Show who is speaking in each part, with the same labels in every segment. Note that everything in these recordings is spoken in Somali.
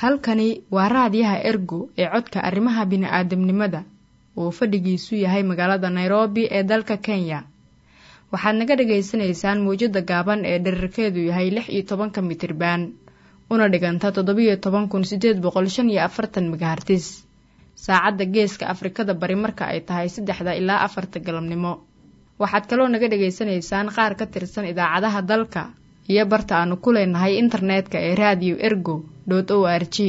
Speaker 1: halkani waa raadiyaha ergo ee codka arrimaha bini'aadamnimada uu fadhigiisu yahay magaalada nairobi ee dalka kenya waxaad naga dhagaysanaysaan mawjadda gaaban ee dherarkeedu yahay lix iyo tobanka mitriban una dhiganta toddobiyo toban kun sideed boqol shan iyo afartan megahartis saacadda geeska afrikada bari marka ay tahay saddexda ilaa afarta galabnimo waxaad kaloo naga dhagaysanaysaan qaar ka tirsan idaacadaha dalka iyo barta aanu ku leenahay internetka ee radio ergo o r g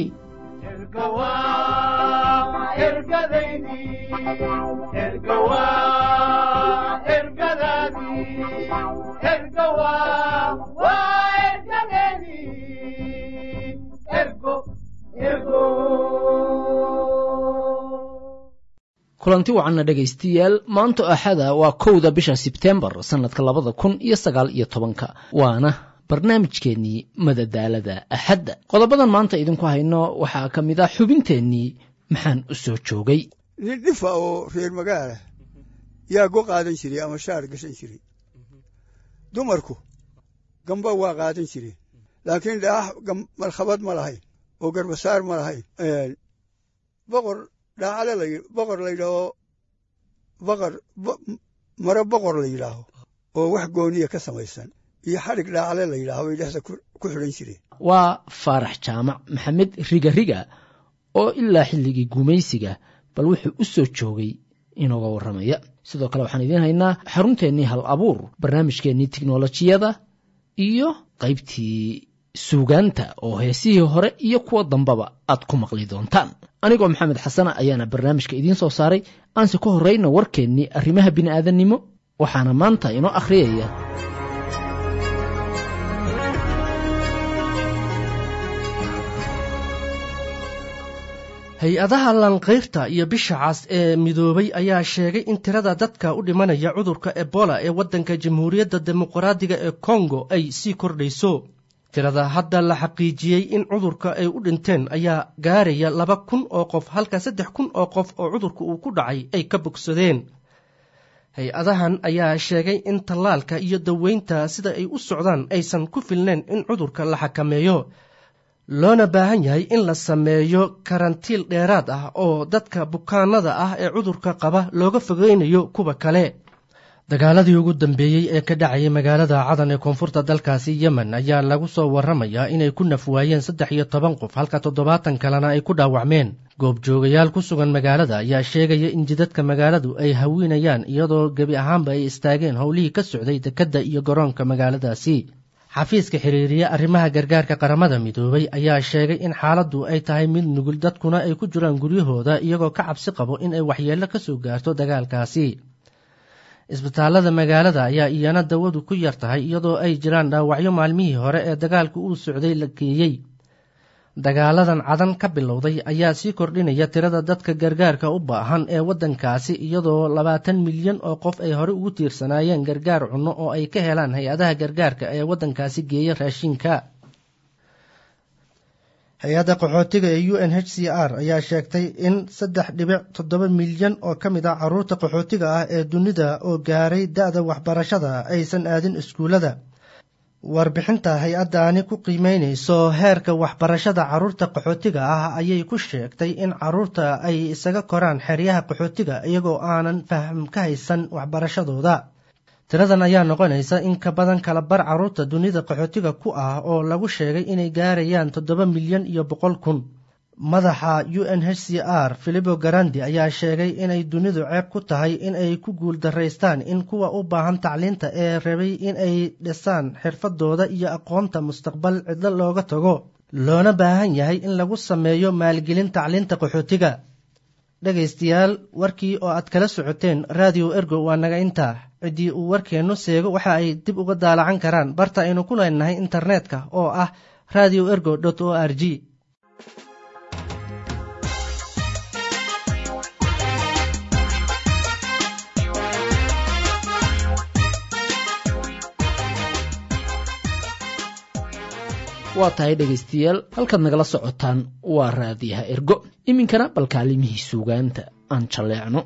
Speaker 2: kulanti wacanna dhegaystayaal maanta axada waa kowda bisha sebtembar sannadka labada kun iyo sagaal iyo tobanka waana barnaamijkeennii madadaalada axadda qodobadan maanta idinku hayno waxaa ka mid ah xubinteennii maxaan u soo joogay
Speaker 3: nin dhifa oo reer magaala yaa go qaadan jiray ama shaar gashan jiray dumarku gamba waa qaadan jireen laakiin dhaax markhabad ma lahayn oo garbasaar ma lahayn boqor dhaacale la boqor la yidhaaho boqor maro boqor la yidhaaho oo wax gooniya ka samaysan iyo xadhig dhaacale la yidhaaho bay dhexda ku xidhan jireen
Speaker 2: waa faarax jaamac maxamed riga riga oo ilaa xilligii gumaysiga bal wuxuu u soo joogay inooga warramaya sidoo kale waxaan idiin haynaa xarunteennii hal abuur barnaamijkeennii tiknolojiyada iyo qaybtii suugaanta oo heesihii hore iyo kuwa dambaba aad ku maqli doontaan anigoo maxamed xasana ayaana barnaamijka idiin soo saaray aanse ka horrayna warkeennii arrimaha bini'aadannimo waxaana maanta inoo akhriyaya
Speaker 4: hay-adaha lanqayrta iyo bisha cas ee midoobay ayaa sheegay in tirada dadka u dhimanaya cudurka ebola ee waddanka jamhuuriyadda dimuqraadiga ee kongo ay sii kordhayso tirada hadda la xaqiijiyey in cudurka ay u dhinteen ayaa gaaraya laba kun oo qof halka saddex kun oo qof oo cudurka uu ku dhacay ay ka bogsadeen hay-adahan ayaa sheegay in tallaalka iyo daweynta sida ay u socdaan aysan ku filnayn in cudurka la xakameeyo loona baahan yahay in la sameeyo karantiil dheeraad ah oo dadka bukaanada ah ee cudurka qaba looga fogeynayo kuwa kale dagaaladii ugu dambeeyey ee ka dhacayay magaalada cadan ee koonfurta dalkaasi yemen ayaa lagu soo warramayaa inay ku nafwaayeen saddex iyo toban qof halka toddobaatan kalena ay ku dhaawacmeen goobjoogayaal ku sugan magaalada ayaa sheegaya in jidadka magaaladu ay hawinayaan iyadoo gebi ahaanba ay istaageen howlihii ka socday dekedda iyo garoonka magaaladaasi xafiiska xiriiriye arrimaha gargaarka qaramada midoobay ayaa sheegay in xaaladdu ay tahay mid nugul dadkuna ay ku jiraan guryahooda iyagoo ka cabsi qabo in ay waxyeello ka soo gaarto dagaalkaasi isbitaallada magaalada ayaa iyana dawadu ku yar tahay iyadoo ay jiraan dhaawacyo maalmihii hore ee dagaalku uu socday la geeyey dagaaladan cadan ka bilowday ayaa sii kordhinaya tirada dadka gargaarka u baahan ee waddankaasi iyadoo labaatan milyan oo qof ay hore ugu tiirsanaayeen gargaar cunno oo ay ka helaan hay-adaha gargaarka ee waddankaasi geeya raashinka hay-adda qaxootiga ee u n h c r ayaa sheegtay in saddex dhibic toddoba milyan oo ka mid ah carruurta qaxootiga ah ee dunida oo gaaray da-da waxbarashada aysan aadin iskuullada warbixinta hay-addaani ku qiimeynayso heerka waxbarashada carruurta qaxootiga ah ayay ku sheegtay in carruurta ay isaga koraan xeryaha qaxootiga iyagoo aanan faham ka haysan waxbarashadooda tiradan ayaa noqonaysa in ka badan kala bar carruurta dunida qaxootiga ku ah oo lagu sheegay inay gaarayaan toddoba milyan iyo boqol kun madaxa u n h c r filipo garandi ayaa sheegay inay dunidu ceeb ku tahay in ay ku guul daraystaan in kuwa u baahan tacliinta ee rabay in ay dhisaan xirfadooda iyo aqoonta mustaqbal cidlo looga tago loona baahan yahay in lagu sameeyo maalgelin tacliinta qaxootiga dhegaystayaal warkii oo aad kala socoteen radio ergo waa naga intaa ciddii uu warkeennu seego waxa ay dib uga daalacan karaan barta aynu ku leenahay internetka oo ah radio ergo o r g
Speaker 2: waa tahay dhegaystayaal halkaad nagala socotaan waa raadiyaha ergo iminkana bal kaalimihii suugaanta aan jalleecno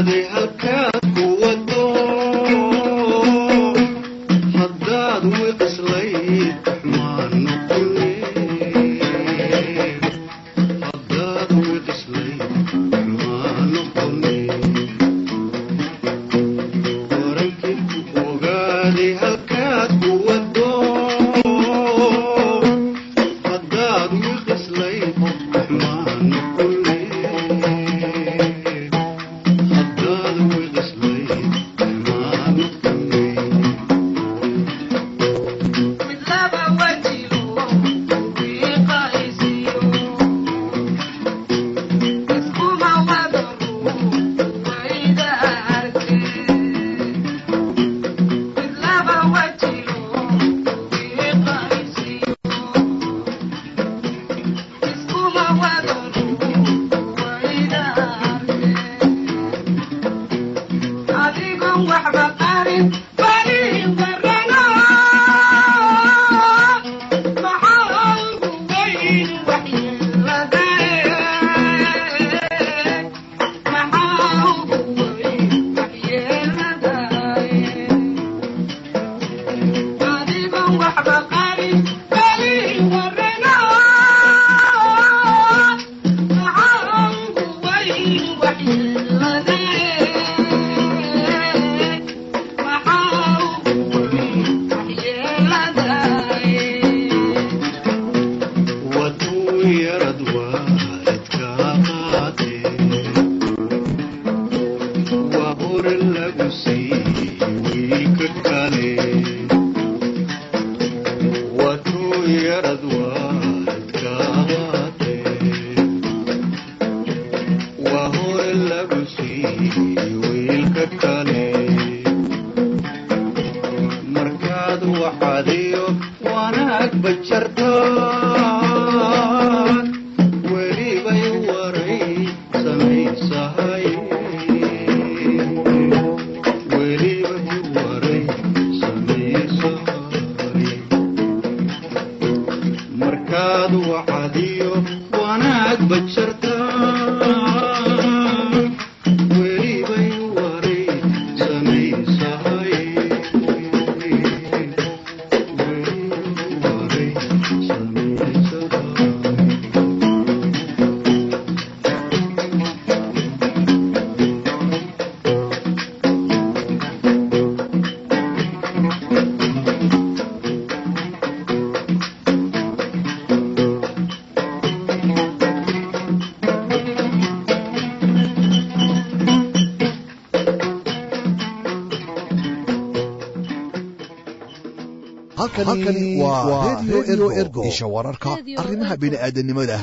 Speaker 5: halkani waa redio ergo isha wararka arrimaha bini'aadanimada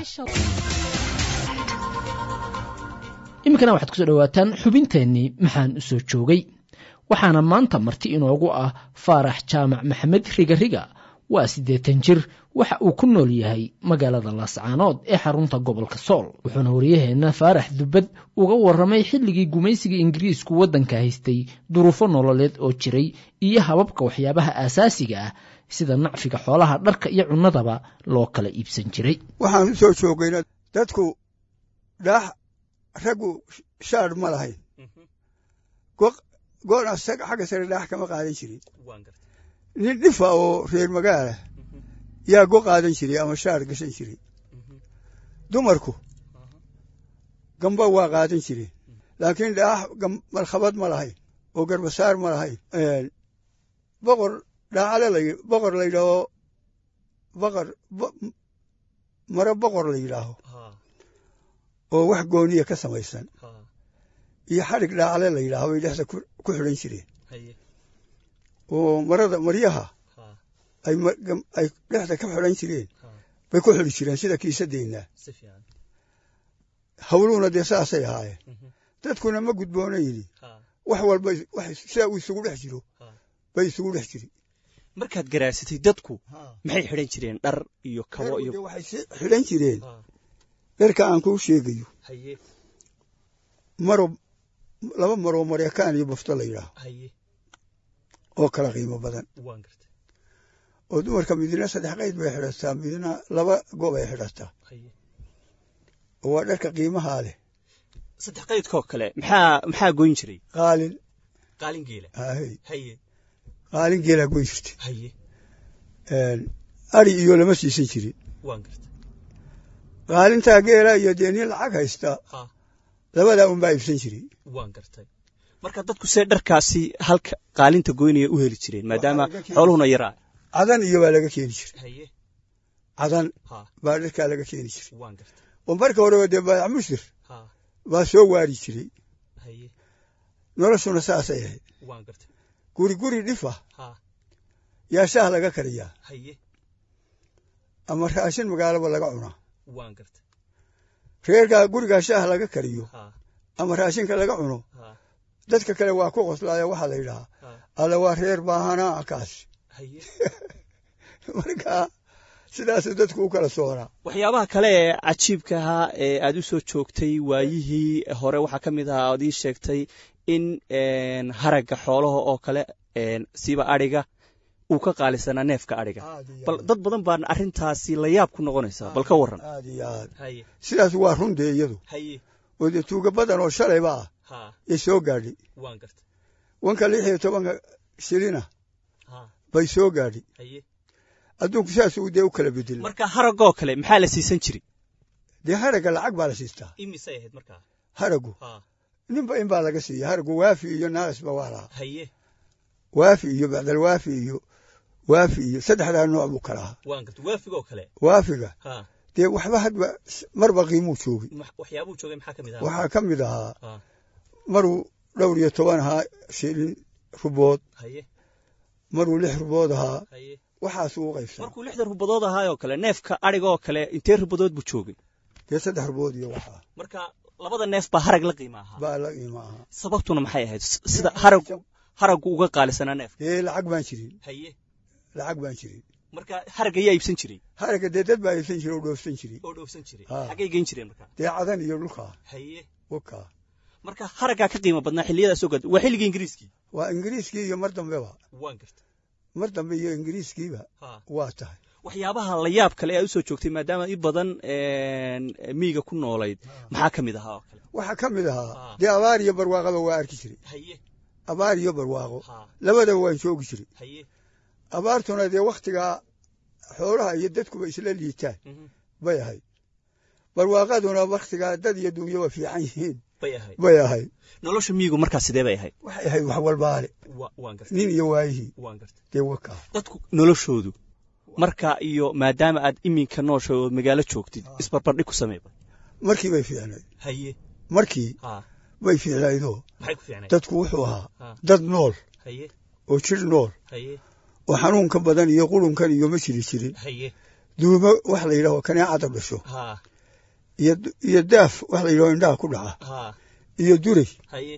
Speaker 2: iminkana waxaad kusoo dhowaataan xubinteennii maxaan u soo joogay waxaana maanta marti inoogu ah faarax jaamac maxamed rigariga waa siddeetan jir waxa uu ku nool yahay magaalada laascaanood ee xarunta gobolka sool wuxuuna waryaheenna faarax dubbad uga warramay xilligii gumaysiga ingiriisku waddanka haystay duruufo nololeed oo jiray iyo hababka waxyaabaha aasaasiga ah sida nacfiga xoolaha dharka iyo cunnadaba loo kala iibsan jiray
Speaker 3: waxaan u soo joogayna dadku dhaax raggu shaadh ma lahayn goona xagga sare dhaax kama qaadan jirin nin dhifa oo reer magaala yaa go qaadan jiray ama shaar gashan jiray dumarku gamba waa qaadan jireen laakiin dhaax markhabad ma lahayn oo garbasaar ma lahayn boqor dhaacale boqor la yidhaaho boqor maro boqor la yidhaaho oo wax gooniya ka samaysan iyo xadhig dhaacale la yidhaaho bay dhexda ku xidhan jireen oo marada maryaha ay dhexda ka xidhan jireen bay ku xidhi jireen sida kiisadeenna hawluhuna dee saasay ahaayeen dadkuna ma gudboonayni wax walba sidaa uu isugu dhex jiro bay isugu dhex jiri
Speaker 6: markaad garaasatay dadku maxay xidhan jireen dhar iyo kabo iyo
Speaker 3: waxay xidhan jireen dharka aan kuu sheegayo maro laba maroo maryakaan iyo bafto la yidhaaho oo kala qiimo badan oo dumarka midna saddex qayd bay xidhataa midna laba goob ay xidhataa oo waa dharka qiimahaa leh
Speaker 6: saddex qaydkoo kale maxaa maxaa goyn jiray
Speaker 3: qaalin
Speaker 6: qaalin geela
Speaker 3: haye
Speaker 6: haye
Speaker 3: qaalin geelaa goyn jirtay
Speaker 6: haye
Speaker 3: ari iyo lama siisan jirin
Speaker 6: waan gartay
Speaker 3: qaalintaa geela iyo dee nin lacag haysta
Speaker 6: ha
Speaker 3: labadaa unbaa iibsan jiray
Speaker 6: waan gartay marka dadku see dharkaasi halka qaalinta goynaya u heli jireen maadaama
Speaker 3: laga keeni-
Speaker 6: xooluhuna yaraa
Speaker 3: cadan iyo baa laga keeni jiray
Speaker 6: haye
Speaker 3: cadan
Speaker 6: ha
Speaker 3: baa dharkaa laga keeni jiray
Speaker 6: waan gartay
Speaker 3: oo marka horeba dee baayac musir
Speaker 6: ha
Speaker 3: baa soo waari jiray
Speaker 6: haye
Speaker 3: noloshuna saasay ahayd
Speaker 6: waan gartay
Speaker 3: guri guri dhifa
Speaker 6: ha
Speaker 3: yaa shaah laga kariyaa
Speaker 6: haye
Speaker 3: ama raashin magaalaba laga cunaa
Speaker 6: waan gartay
Speaker 3: reerkaa gurigaa shaah laga kariyo
Speaker 6: ha
Speaker 3: ama raashinka laga cuno
Speaker 6: ha
Speaker 3: dadka kale waa ku qoslaaya waxaa la yidhahaa
Speaker 6: ha
Speaker 3: alla waa reer baahanaa kaas
Speaker 6: haye
Speaker 3: marka sidaasuu dadku u kala soonaa
Speaker 6: waxyaabaha kale ee cajiibka ahaa ee aad u soo joogtay waayihii hore waxaa ka mid ahaa aad ii sheegtay in een, haragga xoolaha oo kale een, siiba adhiga uu ka qaalisanaa neefka adhiga bal dad badan baan arrintaasi la yaab ku noqonaysaa bal ka warran
Speaker 3: aad iyo aad
Speaker 6: haye
Speaker 3: sidaas waa run dee iyadu
Speaker 6: haye
Speaker 3: oo dee tuuga badan oo shalayba ah
Speaker 6: ha
Speaker 3: yay soo gaadhay
Speaker 6: waan gartay
Speaker 3: wanka lix iyo tobanka shilina
Speaker 6: ha
Speaker 3: bay soo gaadhay
Speaker 6: haye
Speaker 3: adduunku saasuu dee u kala bedelay
Speaker 6: marka haraggoo kale maxaa la siisan jiray
Speaker 3: dee haragga lacag baa la siistaa
Speaker 6: imisay ahayd markaa
Speaker 3: haraggu
Speaker 6: ha
Speaker 3: ninba in baa laga siiya haraggu waafi iyo naaqisba waa lahaa
Speaker 6: haye
Speaker 3: waafi iyo bacdalwaafi iyo waafi iyo saddexdaa nooc buu kala ahaa
Speaker 6: waan gartay waafigoo kale
Speaker 3: waafiga
Speaker 6: ha
Speaker 3: dee waxba hadba marba qiimuu joogay
Speaker 6: ma- waxyaabuu joogay maxaa ka mid ahaa
Speaker 3: waxaa ka mid ahaa
Speaker 6: ha
Speaker 3: maruu dhowr iyo toban ahaa shilin rubood
Speaker 6: haye
Speaker 3: maruu lix rubood ahaa
Speaker 6: haye
Speaker 3: waxaasuu u qaybsan
Speaker 6: markuu lixdan rubadood ahaayoo kale neefka adhigoo kale intee rubadood buu joogay
Speaker 3: dee saddex rubood iyo waxaa
Speaker 6: marka labada neef baa harag la qiima ahaa
Speaker 3: baa la qiima ahaa
Speaker 6: sababtuna maxay ahayd S- sida haraggu haraggu uga qaalisanaa neefka
Speaker 3: dee lacag baan jirin
Speaker 6: haye
Speaker 3: lacag baan jirin
Speaker 6: marka harag ayaa iibsan jiray
Speaker 3: haragga dee dad baa iibsan jiray oo dhoofsan jiray
Speaker 6: oo dhoofsan jiray
Speaker 3: Ha.
Speaker 6: xaggay geyn jireen marka
Speaker 3: dee cadan iyo dhulkaa
Speaker 6: haye
Speaker 3: wakaa
Speaker 6: marka haraggaa ka qiimo badnaa xilliyadaas oo gaad waa xilligii ingiriiskii
Speaker 3: waa ingiriiskii iyo mar dambeba
Speaker 6: waan gartay
Speaker 3: mar dambe iyo ingiriiskiiba
Speaker 6: ha
Speaker 3: waa tahay
Speaker 6: waxyaabaha la yaab kale ee aad u soo joogtay maadaama i badan een, miyiga ku noolayd maxaa ka mid ahaa oo kale
Speaker 3: waxaa ka mid
Speaker 6: Ha.
Speaker 3: ahaa dee abaar iyo barwaaqaba waa arki jiray
Speaker 6: haye
Speaker 3: abaar iyo barwaaqo
Speaker 6: ha
Speaker 3: labadaba waan joogi jiray
Speaker 6: haye
Speaker 3: abaartuna dee wakhtigaa xoolaha iyo dadkuba isla liitaan
Speaker 6: mhm,
Speaker 3: bay ahayd barwaaqaduna wakhtigaa dad iyo dunyaba fiican yihiin
Speaker 6: bay ahayd
Speaker 3: bay ahayd
Speaker 6: nolosha miyigu markaa sidee bay ahayd
Speaker 3: waxay ahayd wax walbaale
Speaker 6: Wa- waan gartay
Speaker 3: nin iyo waayihii
Speaker 6: waan gartay
Speaker 3: dee wakaa
Speaker 6: dadku noloshoodu marka iyo maadaama aad iminka noosha oo magaalo joogtid isbarbardhig ku sameeba
Speaker 3: markii bay fiicnayd
Speaker 6: haye
Speaker 3: markii
Speaker 6: ha
Speaker 3: bay fiicnaydoo
Speaker 6: maxay ku fiicnayd
Speaker 3: dadku wuxuu ahaa
Speaker 6: Ha.
Speaker 3: dad nool
Speaker 6: haye
Speaker 3: oo jir nool
Speaker 6: haye
Speaker 3: oo xanuunka badan iyo qurunkan iyo ma jiri jirin
Speaker 6: haye
Speaker 3: duumo wax la yidhaho kaneecada dhasho
Speaker 6: ha
Speaker 3: iyo iyo daaf wax la yidhaho indhaha ku dhaca
Speaker 6: ha
Speaker 3: iyo duray
Speaker 6: haye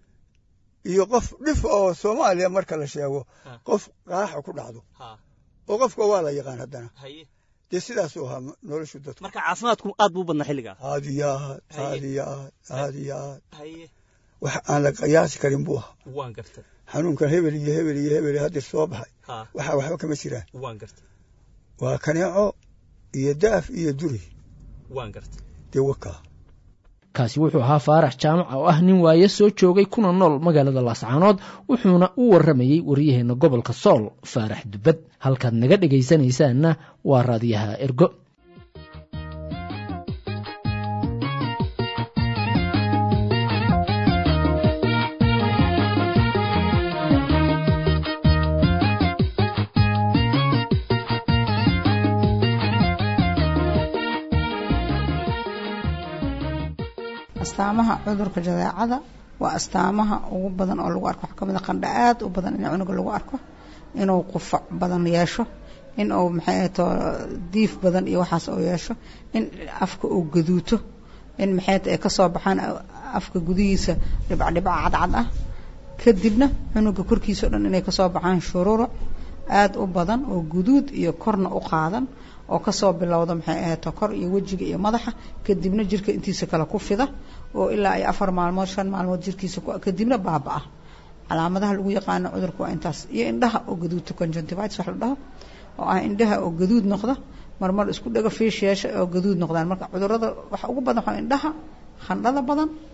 Speaker 3: iyo qof dhif oo soomaaliya marka la sheego
Speaker 6: Ha.
Speaker 3: qof qaaxa ku dhacdo
Speaker 6: ha
Speaker 3: oo qofka waa la yaqaan haddana
Speaker 6: haye
Speaker 3: dee sidaasuu ahaa noloshu dadku
Speaker 6: marka caafimaadku aad buu u badnaa xilligaa
Speaker 3: aad iyo aad
Speaker 6: Haye.
Speaker 3: aad iyo aad aad iyo aad
Speaker 6: haye
Speaker 3: wax aan la qiyaasi karin buu ahaa
Speaker 6: waan gartay
Speaker 3: xanuunkan hebel iyo hebel iyo hebel haddir soo baxay
Speaker 6: ha
Speaker 3: waxaa waxba kama jiraan
Speaker 6: waan gartay
Speaker 3: waa kaneeco iyo daaf iyo duri
Speaker 6: waan gartay
Speaker 3: dee wakaa
Speaker 2: kaasi wuxuu ahaa faarax jaamac oo ah nin waaye soo joogay kuna nool magaalada laascaanood wuxuuna u warramayey waryaheena gobolka sool faarax dubad halkaad naga dhegaysanaysaanna waa raadiyaha ergo
Speaker 7: astaamaha cudurka jadeecada waa astaamaha ugu badan oo lagu arko waxaa kamid a qandha aad u badan in cunuga lagu arko inuu qufac badan yeesho in uu maxay ahayto diif badan iyo waxaas uu yeesho in afka uu gaduuto in maxay ahayto ay kasoo baxaan afka gudihiisa dhibcdhibca cadcad ah kadibna cunuga korkiisa o dhan inay kasoo baxaan shururuc aad u badan oo guduud iyo korna u qaadan oo kasoo bilowda maxay ahayto kor iyo wejiga iyo madaxa kadibna jirka intiisa kale ku fida oo ilaa ay afar maalmood shan maalmood jirkiisa ku kadibna baaba-a calaamadaha lagu yaqaano cudurka waa intaas iyo indhaha oo gaduudta conjunctivitis wax la dhaho oo ah indhaha oo gaduud noqda marmar isku dhaga fiish yeesha oo gaduud noqdaan marka cudurada waxa ugu badan waxaa indhaha khandhada badan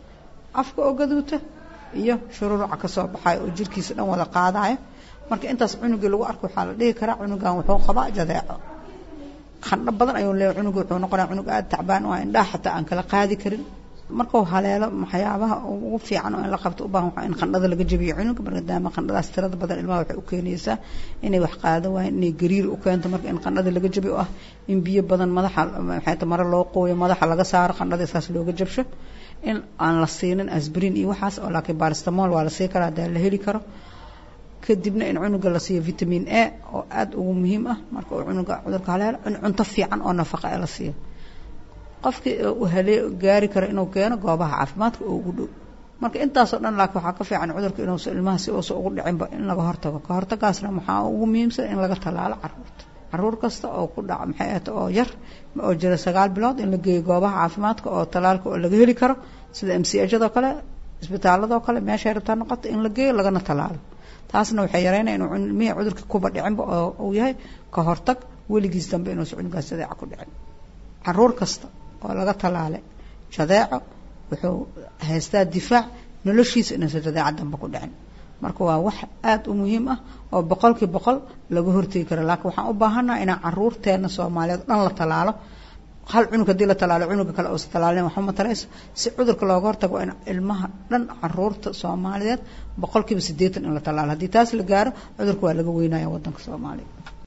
Speaker 7: afka oo gaduuta iyo shururuca kasoo baxayo oo jirkiisa dhan wada qaadayo marka intaas cunugii lagu arko waxaa la dhihi karaa cunugan wuxuu qabaa jadeeco qandho badan ayuu leeyahay cunuga wuxuu noqonaya cunug aada tacbaan oo indhaha xataa aan kala qaadi karin markuu haleelo waxyaabaha ugu fiican oo in la qabto u baahan waxaa in qandhada laga jabiyo cunuga maadaama qandhadaas tirada badan ilmaha waxay u keenaysaa inay wax qaado waayeen inay gariir u keento marka in qandhada laga jabiyo ah in biyo badan madaxa maxay ta mare loo qooyo madaxa laga saaro qandhada isaas looga jabsho in aan la siinin asbrin iyo waxaas oo laakiin baristamol waa la sii karaa hadaa la heli karo kadibna in cunuga la siiyo vitamin a oo aada ugu muhiim ah marka uu cunuga cudurka haleelo in cunto fiican oo nafaqa ee la siiyo qofkii uu halee gaari karo inuu keeno goobaha caafimaadka oo ugu dhow marka intaasoo dhan laakiin waxaa ka fiican cudurka inuusa ilmaha si uusa ugu dhicinba in laga hortago ka hortagaasna waxaa ugu muhiimsan in laga tallaalo caruurta caruur kasta oo ku dhaca maxay ahata oo yar oo jira sagaal bilood in la geeyo goobaha caafimaadka oo tallaalka oo laga heli karo sida m c ajadoo kale isbitaaladoo kale meeshay rabtaa noqoto in la geeyo lagana tallaalo taasna waxay yareynaya inuu ilmihii cudurka kuba dhicinba oo uu yahay ka hortag weligiis dambe inuusa cunugaas jadeeca ku dhicin caruur kasta oo laga tallaalay jadeeco wuxuu haystaa difaac noloshiisa inuusan jadeeca dambe ku dhicin marka waa wax aada u muhiim ah oo boqolkii boqol laga hortegi karo laakiin waxaan u baahannaha inaan caruurteena soomaaliyeed dhan la tallaalo hal cunug haddii la tallaalo cunuga kale uusa tallaalin waxba matarayso si cudurka looga hortago waa in ilmaha dhan caruurta soomaaliyeed boqolkiiba siddeetan in la tallaalo haddii taas la gaaro cudurka waa laga weynaya waddanka soomaaliya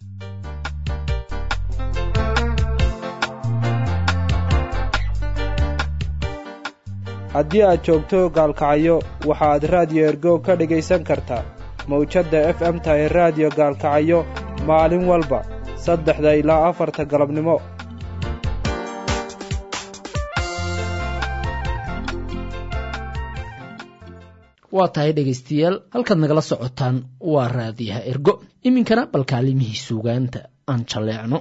Speaker 8: haddii aad joogto gaalkacyo waxaad raadiyo ergo ka dhegaysan kartaa mawjadda f m tahay raadiyo gaalkacyo maalin walba saddexda ilaa afarta galabnimo
Speaker 2: waa tahay dhegaystayaal halkaad nagala socotaan waa raadiyaha ergo iminkana bal kaalimihii suugaanta aan jalleecno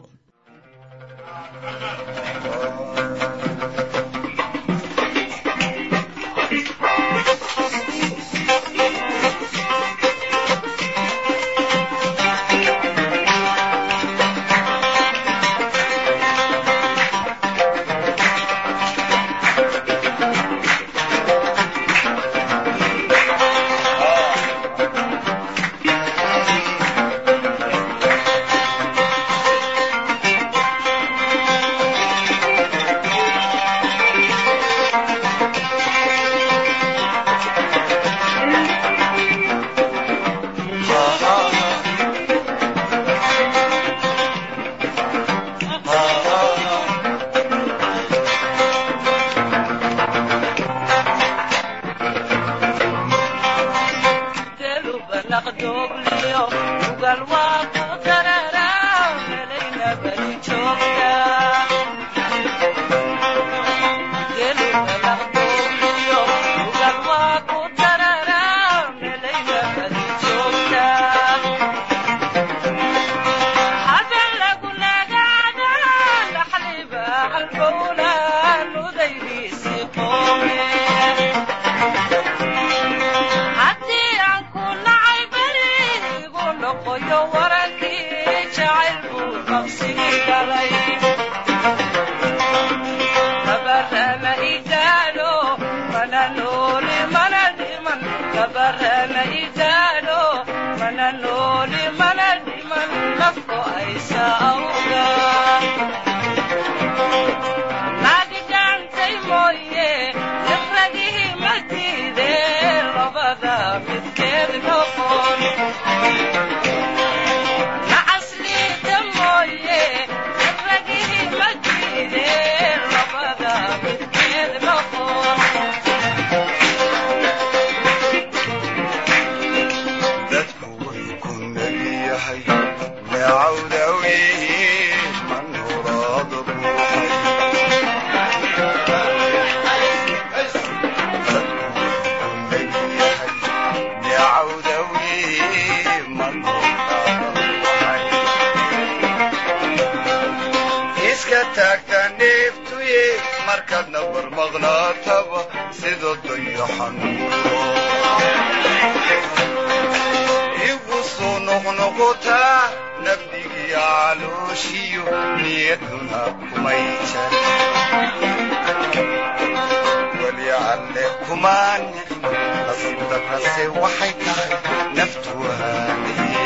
Speaker 9: kumaan nicin nasiib darrase waxay tahay naftu waanaye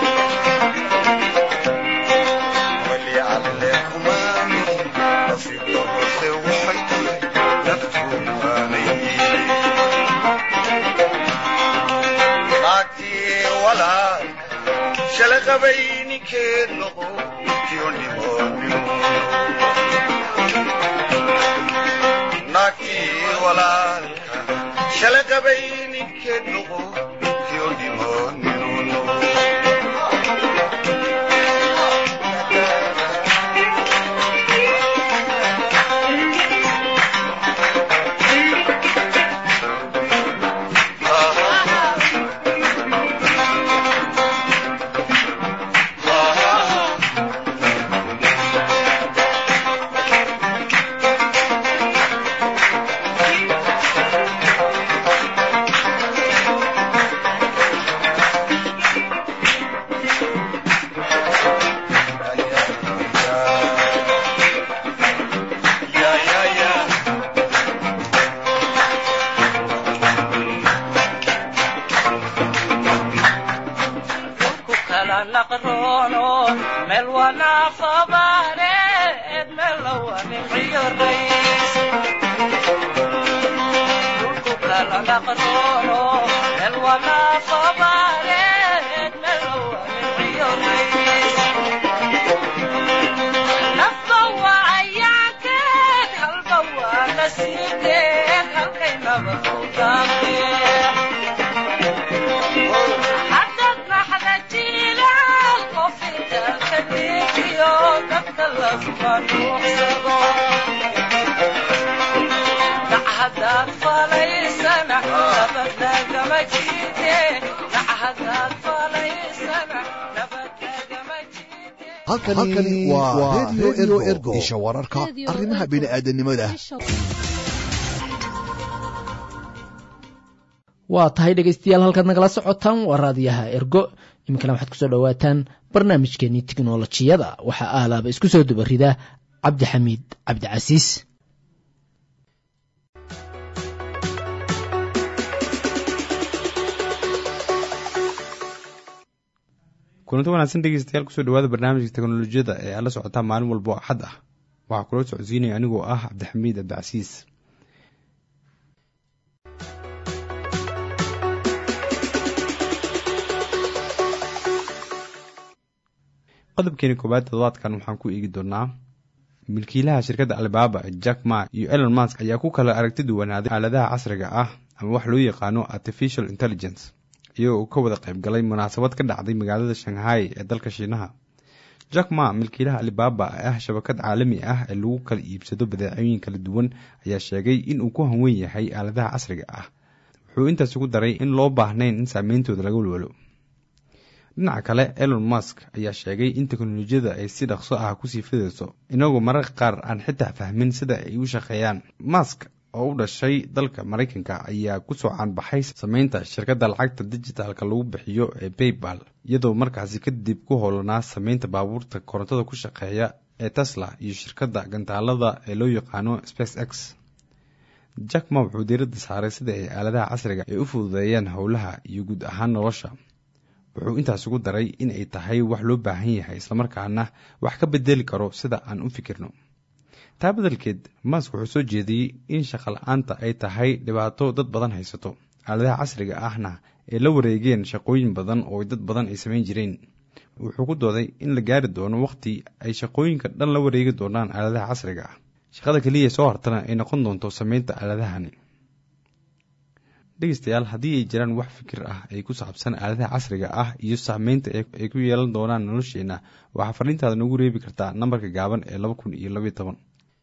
Speaker 9: weli alle kumaan nicin nasiib darrase waxay tahay naftu waanaye naagtii walaalka shala qabay ninkeed noqo tiyo dhimoonimo naagtii walaalka shala qabay ninkeed noqo tiyo dhimoonimo
Speaker 5: halkani waa redio ergo isha wararka arrimaha bini'aadanimada
Speaker 2: waa tahay dhegaystayaal halkaad nagala socotaan waa raadiyaha ergo iminkana waxaad kusoo dhowaataan barnaamijkeenii tiknolojiyada waxaa aalaaba isku soo dubarida cabdixamiid cabdicasiis
Speaker 10: kulanto wanaagsan dhegeystayaal kusoo dhawaada barnaamijka teknolojiyada ee aad la socotaan maalin walbo axad ah waxaa kula socodsiinaya anigoo ah cabdixamiid cabdicasiis qodobkeeni koowaad todobaadkan waxaan ku eegi doonaa milkiilaha shirkadda alibaba jack ma iyo elon mask ayaa ku kala aragti duwanaaday aaladaha casriga ah ama wax loo yaqaano artificial intelligence iyagoo ka wada qayb galay munaasabad ka dhacday magaalada shanghai ee dalka shiinaha jack ma milkiilaha alibaba ee ah shabakad caalami ah ee lagu kala iibsado badeecooyin kala duwan ayaa sheegay in uu ku hanwen yahay aaladaha casriga ah wuxuu intaas ugu daray in loo baahnayn in saameyntooda laga walwalo dhinaca kale elon mask ayaa sheegay in teknolojiyada ay si dhaqso ah kusii fidayso inagoo mararka qaar aan xitaa fahmin sida ay u shaqeeyaan mask oo u dhashay dalka maraykanka ayaa kusoo caanbaxay sameynta shirkadda lacagta dijitaalka lagu bixiyo ee baybal iyadoo markaasi kadib ku howlanaa sameynta baabuurta korontada ku shaqeeya ee tesla iyo shirkadda gantaalada ee loo yaqaano space x jack ma wuxuu diiradda saaray sida ay aaladaha casriga ay u fududeeyaan howlaha iyo guud ahaan nolosha wuxuu intaas ugu daray in ay tahay wax loo baahan yahay islamarkaana wax ka bedeli karo sida aan u fikirno taa bedalkeed mask wuxuu soo jeediyey in shaqala-aanta ay tahay dhibaato dad badan haysato aaladaha casriga ahna ay la wareegeen shaqooyin badan oo dad badan ay samayn jireen wuxuu ku dooday in la gaari doono waqti ay shaqooyinka dhan la wareegi doonaan aaladaha casriga ah shaqada keliya soo hartana ay noqon doonto sameynta aaladahani dhegeystayaal haddii ay jiraan wax fikir ah ay ku saabsan aaladaha casriga ah iyo saameynta ay ku yeelan doonaan nolosheena waxaa fariintaada noogu reebi kartaa nambarka gaaban ee laba kun iyo labaiyo toban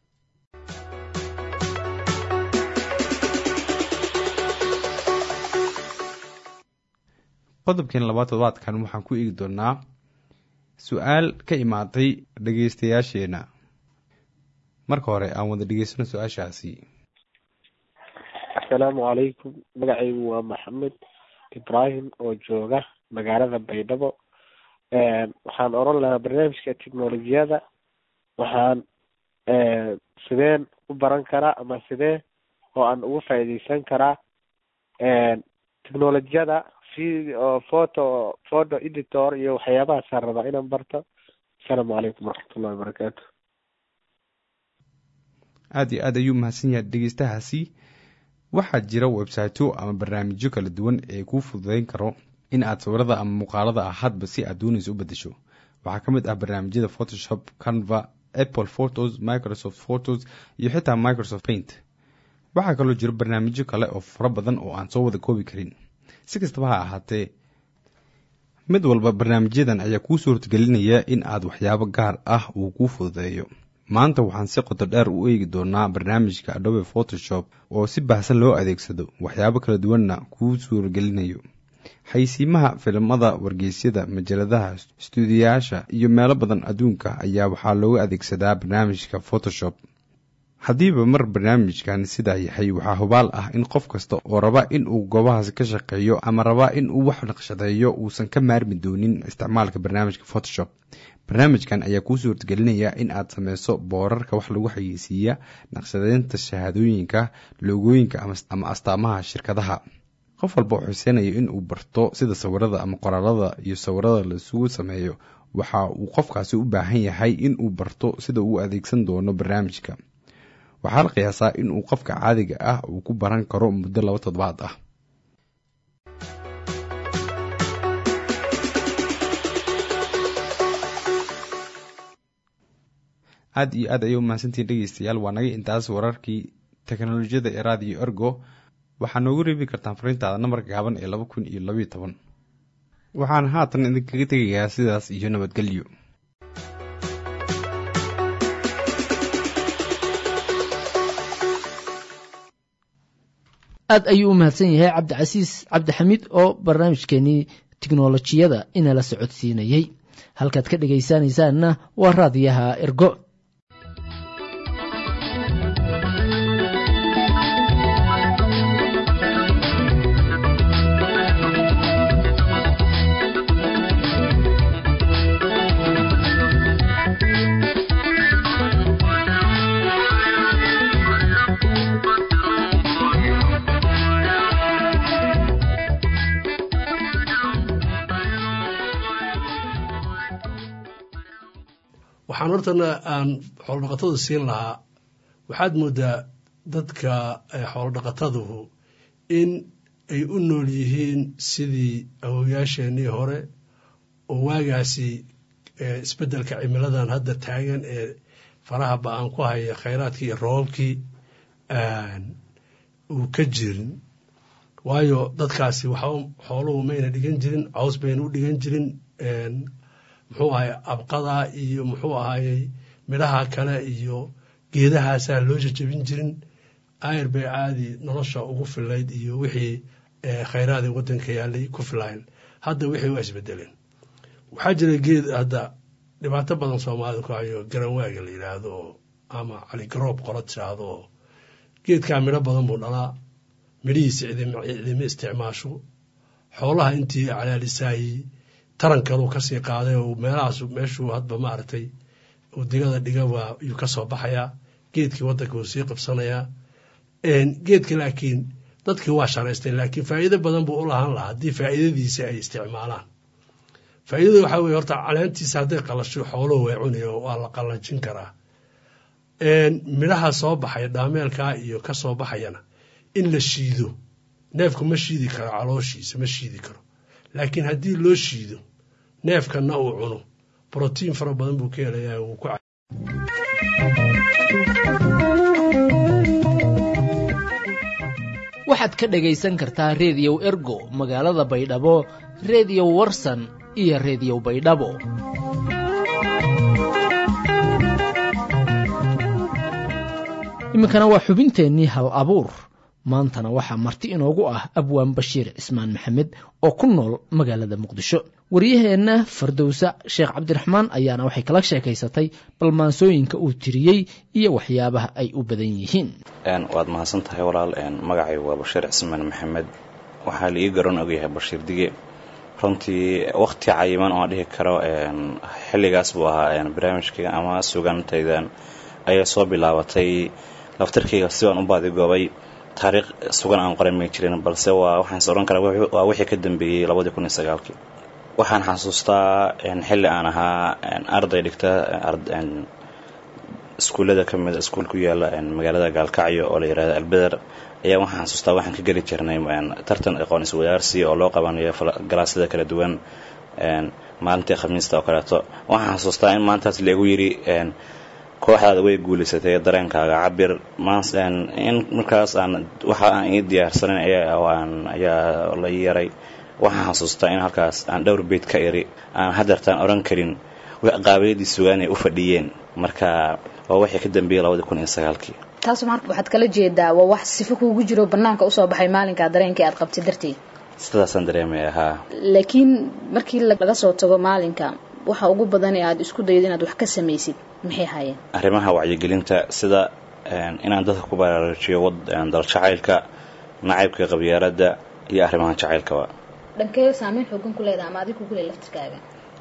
Speaker 10: qodobkeen labaad todobaadkan waxaan ku eegi doonaa su-aal ka imaatay dhegeystayaasheena marka hore aan wada dhegeysano su-aashaasi
Speaker 11: asalaamu calaykum magacaygu waa maxamed ibraahim oo jooga magaalada baydhabo waxaan oran lahaa barnaamijka technolojiyada waxaan sideen u baran karaa ama sidee oo aan uga faa'iideysan karaa technolojiyada video photo photo editor iyo waxyaabahaasaan rabaa inaan barto asalaamu calaykum waraxmatullahi wabarakaatu
Speaker 10: aada iyo aad ayuu mahadsan yahay dhegeystahaasi waxaa jira websiteyo ama barnaamijyo kala duwan ee kuu fududeyn karo in aad sawirada ama muuqaalada ah hadba si aad doonayso u bedesho waxaa ka mid ah barnaamijyada photoshop canva apple photos microsoft photos iyo xitaa microsoft paint waxaa kaloo jira barnaamijyo kale oo fara badan oo aan soo wada koobi karin si kastaba ha ahaatee mid walba barnaamijyadan ayaa kuu suurtagelinaya in aad waxyaabo gaar ah uu kuu fududeeyo maanta waxaan si qoto dheer u eegi doonaa barnaamijka adobe photoshop oo si baahsan loo adeegsado waxyaabo kala duwanna kuu suuragelinayo xaysiimaha filimada wargeysyada majaladaha stuudiyayaasha iyo meelo badan adduunka ayaa waxaa looga adeegsadaa barnaamijka photoshop haddiiba mar barnaamijkan sidaa yahay waxaa hubaal ah in qof kasta oo raba in uu goobahaasi ka shaqeeyo ama raba in uu wax naqshadeeyo uusan ka maarmi doonin isticmaalka barnaamijka photoshop barnaamijkan ayaa kuu suurtagelinaya in aad sameyso boorarka wax lagu xayeysiiya naqshadeynta shahaadooyinka loogooyinka ama astaamaha shirkadaha qof walba oo xuseynayo in uu barto sida sawirada ama qoraalada iyo sawirada laisugu sameeyo waxa uu qofkaasi u baahan yahay in uu barto sida uu adeegsan doono barnaamijka waxaa la qiyaasaa in uu qofka caadiga ah uu ku baran karo muddo laba toddobaad ah aada iyo aad ayay u mahadsantihiin dhegeystayaal waa naga intaas wararkii teknolojiyada ee raadiyo ergo waxaa noogu reebi kartaan fariintaada nambarka gaaban ee laba kun iyo labaiyo toban waxaan haatan idinkaga tegayaa sidaas iyo nabadgelyo
Speaker 2: aad ayuu u mahadsan yahay cabdicasiis cabdixamiid oo barnaamijkeenii tiknolojiyada inala socodsiinayey halkaad ka dhegaysanaysaanna waa raadiyaha ergo
Speaker 12: waxaan hortana aan xoolodhaqatada siin lahaa waxaad moodaa dadka xoolodhaqataduhu in ay u nool yihiin sidii awowayaasheenii hore oo waagaasi isbeddelka cimiladan hadda taagan ee faraha ba-aan ku haya khayraadkii iyo roobabkii uu ka jirin waayo dadkaasi waxba xooluhu mayna dhigan jirin caws bayna u dhigan jirin muxuu ahay abqada iyo muxuu ahayey midhaha kale iyo geedahaasaa loo jajabin jirin ayr bay caadi nolosha ugu filayd iyo wixii khayraadii waddanka yaalay ku filayn hadda wixii waa isbedeleen waxaa jira geed hadda dhibaato badan soomaalida ku hayo garanwaaga la yidhaahdo oo ama caligaroob qolo tiraahdo oo geedkaa midho badan buu dhalaa midhihiisa cidima isticmaasho xoolaha intii calaalisaayey tarankaluu kasii qaaday oo meelahaas meeshuu hadba maaragtay uu digada dhiga waa yuu ka soo baxayaa geedkii waddanka wuu sii qabsanayaa geedka laakiin dadkii waa sharaysteen laakiin faa'iido badan buu u lahaan lahaa haddii faa'iidadiisa ay isticmaalaan faa'iidada waxaa weye horta caleentiisa hadday qalasho xooluhu way cunayo waa la qallajin karaa midhaha soo baxaya dhaameelkaa iyo ka soo baxayana in la shiido neefku ma shiidi karo calooshiisa ma shiidi karo laakiin haddii loo shiido neefkanna uu cuno brotiin fara badan buu ka helayaa wuu ku
Speaker 2: waxaad ka dhegaysan kartaa reediyow ergo magaalada baydhabo reediyo warsan iyo reediyo baydhabo iminkana waa xubinteennii hal abuur maantana waxaa marti inoogu ah abwaan bashiir cismaan maxamed oo ku nool magaalada muqdisho waryaheenna fardowsa sheekh cabdiraxmaan ayaana waxay kala sheekaysatay balmaansooyinka uu tiriyey iyo waxyaabaha ay u badan yihiin
Speaker 13: waad mahadsan tahay walaal magacaygu waa bashiir cismaan maxamed waxaa laii garan ogyahay bashiir dige runtii wakhti cayiman oo aan dhihi karo xilligaas buu ahaa barnaamijkayga ama sugantaydan ayaa soo bilaabatay laftarkayga si baan u baadigoobay taariikh sugan aan qoray may jirin balse waa waxaan is odhan karaa waa wixii ka dambeeyey labadii kun iyo sagaalkii waxaan xasuustaa xilli aan ahaa arday dhigta iskuullada ka mid iskuul ku yaala magaalada gaalkacyo oo la yihahdo albeder ayaa waxaan xasuustaa waxaan ka geli jirnay tartan aqoon iswadaarsi oo loo qabanayo galaasyada kala duwan maalintii khamiista oo kaleeto waxaan xasuustaa in maantaas lagu yidhi kooxdaada way guulaysatay dareenkaaga cabir in markaas aan waxa aan ii diyaarsanan ayaa la ii yaray waxaan xasuustaa in halkaas aan dhowr beyd ka iri aan hadeertaan odhan karin qaabiliyadii sugaan ay u fadhiyeen marka waa wixii ka dambeeyey labadii kun iyo sagaalkii
Speaker 14: taas marka waxaad kala jeedaa waa wax sifo kuugu jiro banaanka usoo baxay maalinkaa dareenkii aad qabtay darteed
Speaker 13: sidaasaan dareemaya haa
Speaker 14: laakiin markii laga soo tago maalinka waxa ugu badan ee aad isku daydo inaad wax ka samaysid maxay haayeen
Speaker 13: arrimaha wacyigelinta sida inaan dadka ku baraarujiyo daljacaylka nacaybka qabyaaladda iyo arrimaha jacaylkaba
Speaker 14: dhankee saameyn xoogan ku leedaha ama adig kugu le laftirkaaga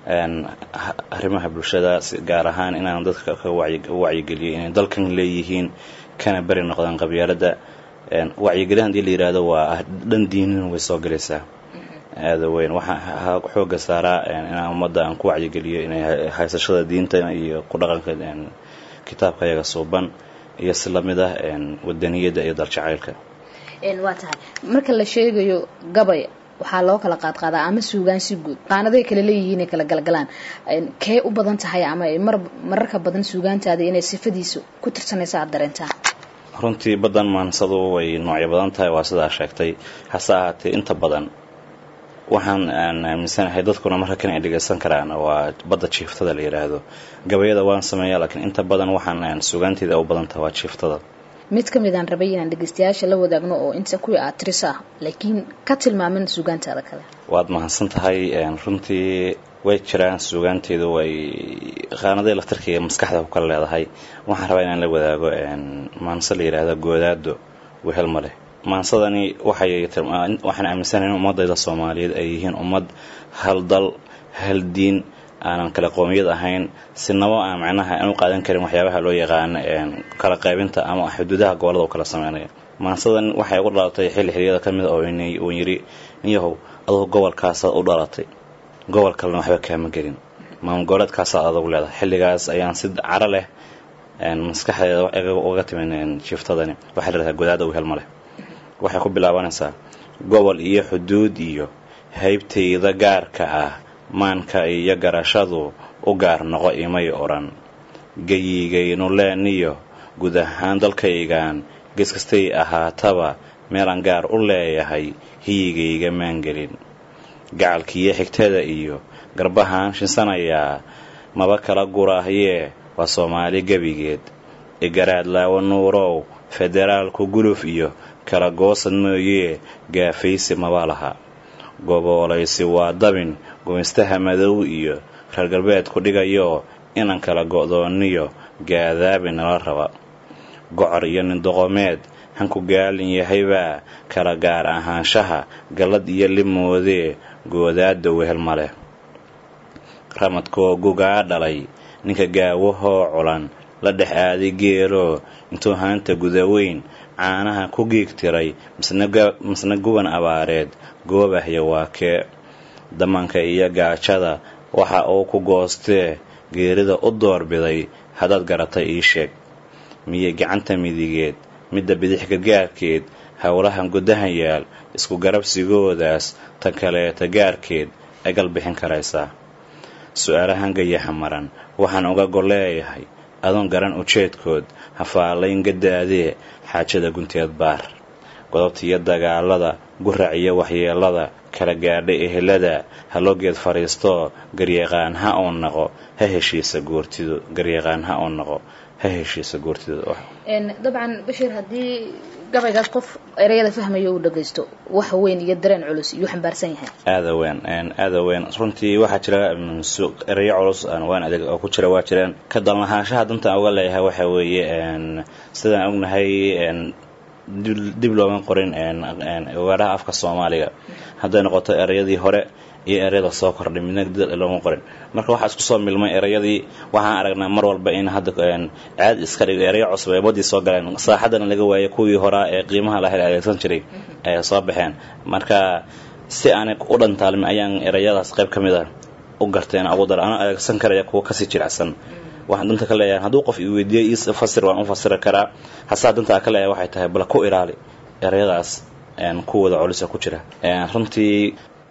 Speaker 13: arrimaha bulshada gaar ahaan inaan dadka ka wacyigeliyo inay dalkan leeyihiin kana beri noqdaan qabyaaladda wacyigelin hadii la yihahdo waa dhan diinin way soo galaysaa aada weyn waxaa xooga saaraa inaan ummadda aan ku wacyigeliyo inay haysashada diinta iyo ku dhaqanka kitaabka yaga suuban iyo si lamid ah wadaniyadda iyo daljacaylka
Speaker 14: waa tahay marka la sheegayo gabay waxaa loo kala qaadqaadaa ama suugaan si guud qaanaday kala leeyihiin ay kala galgalaan kee u badan tahay ama mar mararka badan suugaantaada inay sifadiisa ku tirsanaysa aada dareentaa
Speaker 13: runtii baddan maansadu way noocyo badan tahay waa sidaa sheegtay hase ahaatee inta badan waxaan aan aaminsanahay dadkuna marka kan ay dhegaysan karaan waa badda jiiftada la yidhaahdo gabayada waan sameeyaa laakiin inta badan waxaan suugaanteeda u badan tahay waa jiiftada
Speaker 14: mid ka mid aan rabay inaan dhegaystayaasha la wadaagno oo inta kuwii aad tiris ah laakiin ka tilmaaman suugaantaada kale
Speaker 13: waad mahadsan tahay runtii way jiraan suugaanteedu way qaanaday laftarkaiga maskaxda ku kala leedahay waxaan rabaa inaan la wadaago maanse la yidhaahdo goodaado wehel ma leh maansadani waxay waxaan aaminsanahay in ummadayda soomaaliyeed ay yihiin ummad hal dal hal diin aanan kala qoomiyad ahayn sinabo aan macnaha aan u qaadan karin waxyaabaha loo yaqaano kala qaybinta ama xuduudaha gobolada u kala sameynaya maansadan waxay ugu dhalatay xilli xiliyada ka mid a uu yidhi ninyahow adugu gobolkaasaad u dhalatay gobol kalena waxba kaama gelin maamul goboleedkaasaad adugu leedahay xilligaas ayaan si caro leh maskaxdeeda uga timin jiiftadani waxaa la dhahdaa godaada wehel ma leh waxay ku bilaabanaysaa gobol iyo xuduud iyo haybtayda gaarka ah maanka iyo garashadu u gaar noqo imay odhan geyigaynu leeniyo guud ahaan dalkaygan gees kastay ahaataba meelaan gaar u leeyahay hiyigayga maangelin gacalkiiyo xigtada iyo garbahaan shinsanayaa maba kala gurahyee waa soomaali gebigeed igaraad laawo nuurow federaalku guluf iyo kala goosad mooyee gaafaysi maba laha goboolaysi waa dabin gumaystaha madow iyo reer galbeedku dhigayo inan kala go'dooniyo gaadaabi nala raba gocor iyo nindoqomeed hanku gaalin yahaybaa kala gaar ahaanshaha gallad iyo limoodee goodaada wehel ma leh ramadkoo gugaa dhalay ninka gaawahoo culan la dhex aaday geeloo intuu haanta gudaweyn caanaha ku giigtiray misna guban abaareed goobahya waa kee damanka iyo gaajada waxa uu ku goostee geerida u doorbiday haddaad garatay ii sheeg miyay gacanta midigeed midda bidix gargaarkeed howlahan gudahan yaal isku garabsigoodaas tan kaleeta gaarkeed egal bixin karaysaa su-aalahan gayaxa maran waxaan uga golleeyahay adoon garan ujeedkood hafaalayn gadaadee xaajada gunteed baar godobta iyo dagaalada gurac iyo waxyeelada kala gaadhay ehelada haloogeed fadhiistoo garyaqaan ha uu naqo ha heshiisa goortidu garyaqaan ha uu naqo ha heshiisa goortidu
Speaker 14: dabcan bashir haddii gabaygaas qof ereyada fahmayo uu dhagaysto wax weyn iyo dareen culus iyuu xambaarsan yahay
Speaker 13: aada weyn aada weyn runtii waxaa jira ereyo culus waan adeeg oo ku jira waa jireen ka dalnahaanshaha dantaan uga leeyahay waxa weeye sidaan ognahay dib looma qorin ogaadhaha afka soomaaliga hadday noqoto ereyadii hore iyo ereyada soo kordhay midna dal looma qorin marka waxaa isku soo milmay ereyadii waxaan aragnaa mar walba in hadda caadi iska dhig ereyo cusub ay badii soo galeen saaxadana laga waayay kuwii horaa ee qiimaha lahayd adeegsan jiray ay soo baxeen marka si aanay u dhantaalmin ayaan ereyadaas qayb ka mid a u garteen ugu dara ana adeegsan karaya kuwa kasii jilicsan waxaan danta ka leeyahay hadduu qof i weydiiyey ii fasir waan u fasiri karaa hasaa dantaa ka leeyahay waxay tahay bal ku ilaali ereyadaas kuwooda culisa ku jira runtii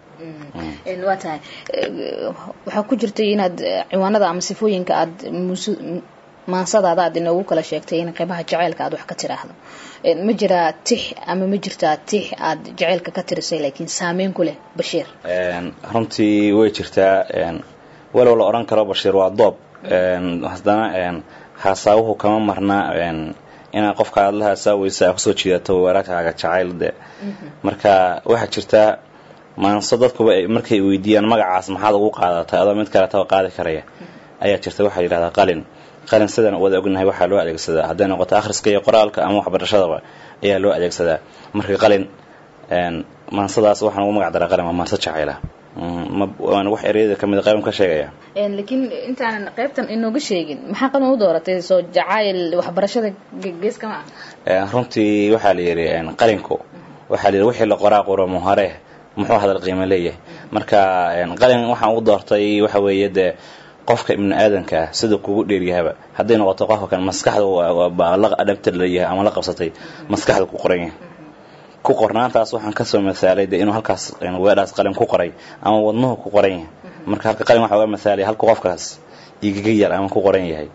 Speaker 14: waa tahay waxaa ku jirtay inaad ciwaanada ama sifooyinka aad maansadaada aad inoogu kala sheegtay in qeybaha jaceylka aad wax ka tiraahdo ma jiraa tix ama ma jirtaa tix aad jaceylka ka tirisay laakiin saameyn ku leh bashiir
Speaker 13: runtii way jirtaa walow la odhan karo bashiir waa doob haddana haasaabuhu kama marnaa inaad qofka aad la haasaaweysa aa kusoo jiidato waraagkaaga jacayl de marka waxaa jirtaa maanso dadkuba markay weydiiyaan magacaas maxaad ugu qaadatay adoo mid kaletaba qaadi karaya ayaa jirta waxaa yidhahdaa qalin qalin sidaan wada ognahay waxaa loo adeegsadaa hadday noqoto akhriska iyo qoraalka ama waxbarashadaba ayaa loo adeegsadaa marka qalin maansadaas waxaan ugu magac daraa qalin waa maanso jacayla waana wax ereyada ka mid qaybn ka sheegaya
Speaker 14: laakiin intaanan qaybtan inooga sheegin maxaa qalin u dooratay soo jacayl waxbarashada geeska ma
Speaker 13: ah runtii waxaa la yidhi qalinku waxaa la yidhi wixii la qoraa quramo hore muxuu hadal qiimo leeyahay marka qalin waxaan ugu doortay waxa weeye dee qofka ibnu aadanka ah sida kugu dheeryahaba hadday noqoto qofka kan maskaxda la adhabtar leeyahay ama la qabsatay maskaxda ku qoran yahay ku qornaantaas waxaan kasoo masaalay de inuu halkaas weedhaas qalin ku qoray ama wadnuhu ku qoran yahay marka halka qalin waxa uga masaalay halka qofkaas igaga yar ama ku qoran yahay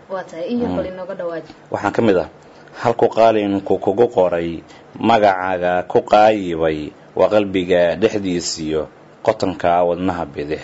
Speaker 13: waxaan ka mid ah halku qalinku kugu qoray magacaaga ku qaayibay waa qalbiga dhexdiisiyo qotonka wadnaha bidix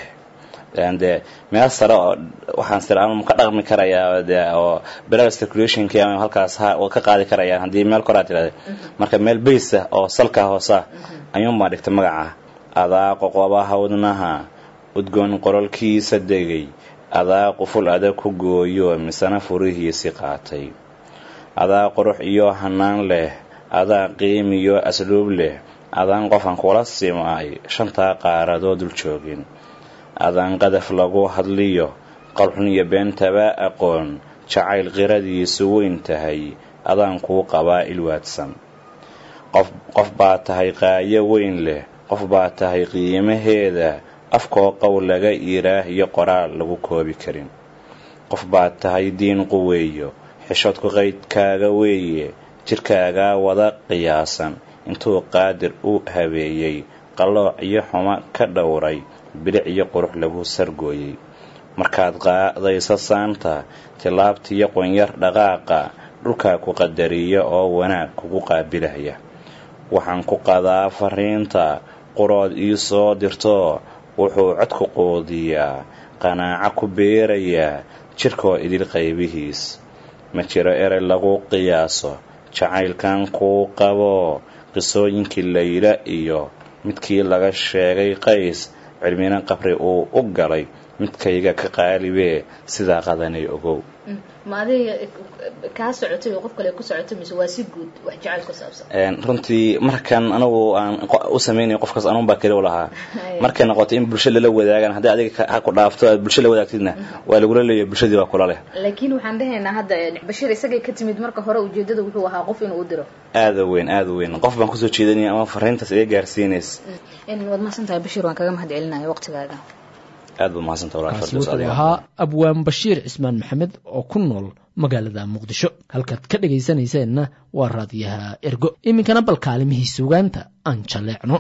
Speaker 13: de meel sare oo waxaan sira ama ka dhaqmi karayaa de oo blood circulationki ama halkaas ha ka qaadi karayaan haddii meel koraa tirahda marka meel baysa oo salka hoosa ayuunbaa dhigtay magaca adaa qoqobaha wadnaha udgoon qorolkiisa degay adaa quful adag ku gooyo misena furihiisi qaatay adaa qurux iyo hanaan leh adaa qiim iyo asluub leh adaan qofan kula simay shantaa qaaradoo dul joogin adaan qadaf lagu hadliyo qalxun iyo beentaba aqoon jacayl qiradiisu weyn tahay adaan kuu qabaa ilwaadsan qof baa tahay qaayo weyn leh qof baa tahay qiimaheeda afkoo qow laga iiraah iyo qoraal lagu koobi karin qof baa tahay diin quweeyo xishoodku qaydkaaga weeye jirkaagaa wada qiyaasan intuu qaadir u habeeyey qallooc iyo xumo ka dhowray bilic iyo qurux lagu sargooyey markaad qaadayso saanta tilaabtiiyo qonyar dhaqaaqa dhulkaa ku qadariya oo wanaag kugu qaabilaya waxaan ku qadaa fariinta qurood ii soo dirto wuxuu codku quudiyaa qanaaco ku beerayaa jirkoo idil qaybihiis ma jiro erey lagu qiyaaso jacaylkan kuu qabo qisooyinkii layla iyo midkii laga sheegay qays cilmina qabri uu u galay midkayga ka qaalibee sidaa qadanay ogow
Speaker 14: ma adiga kaa socotay oo qof kale ku socotay mise waa si guud wax jacayl ku saabsan
Speaker 13: runtii markan anagu aan u sameynay qofkaas anuun baa keli u lahaa markay noqoto in bulsho lala wadaagaan haddii adiga ha ku dhaafto aad bulsho la wadaagtidna waa lagula leeyahay bulshadii baa kula leh
Speaker 14: laakiin waxaan dhahaynaa hadda bashiir isagay ka timid marka hore ujeedada wuxuu ahaa qof inuu u diro
Speaker 13: aada weyn aada weyn qof baan kusoo jeedanaya ama fariintaas iga gaarsiinays
Speaker 14: waad mahadsan tahay bashiir waan kaga mahad celinaya waqtigaaga
Speaker 13: aad buu mahadsantaha
Speaker 2: kaasi wuxuu ahaa abwaan bashiir cismaan maxamed oo ku nool magaalada muqdisho halkaad ka dhegaysanayseena waa raadiyaha ergo iminkana bal kaalimihii sugaanta aan jaleecno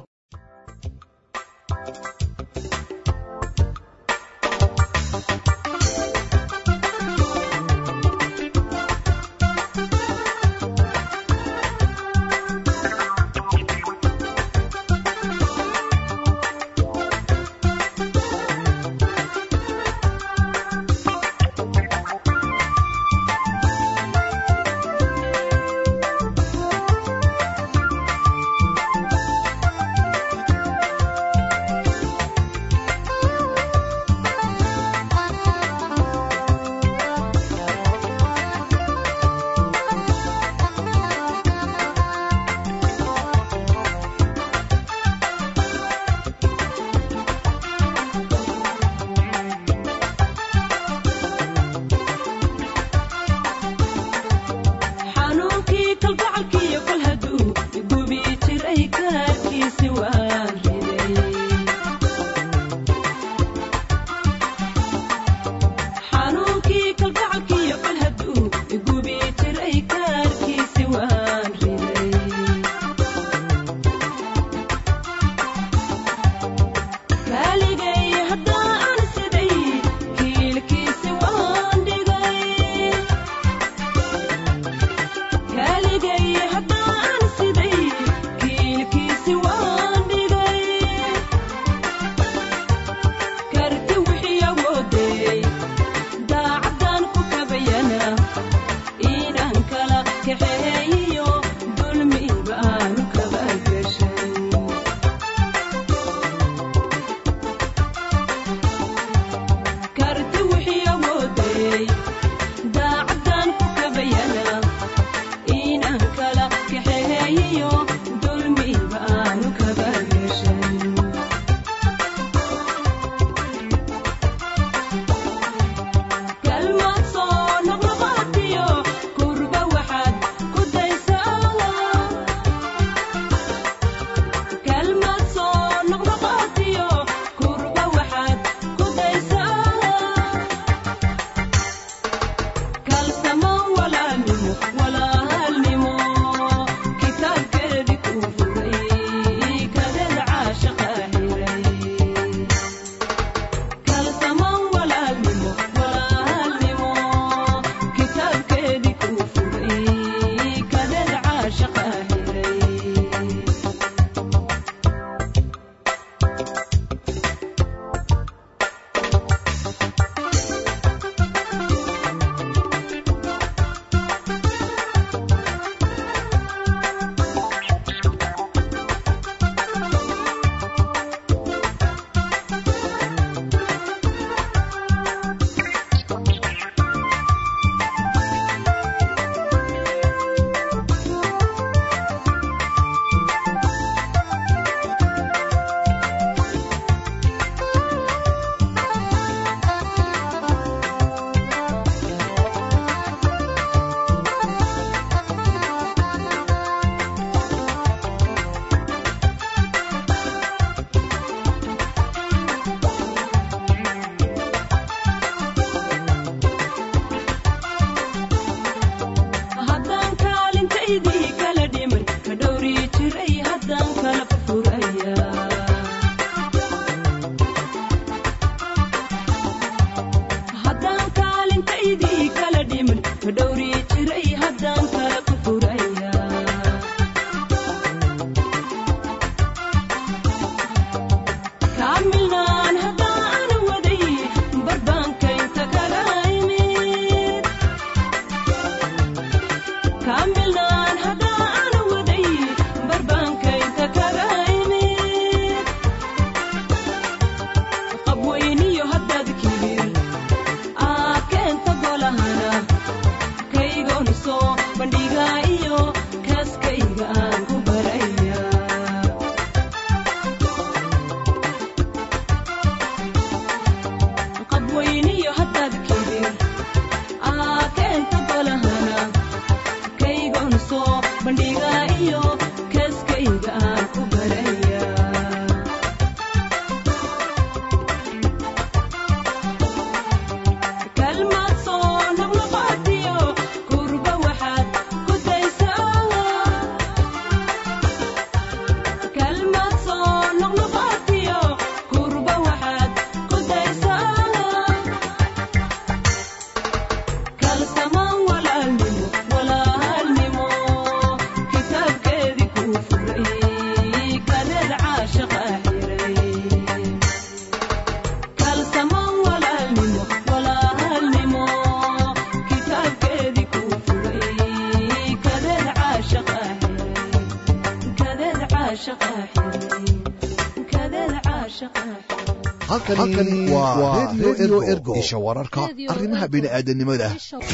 Speaker 5: halkani waa redio ergo isha wararka arrimaha bini'aadanimada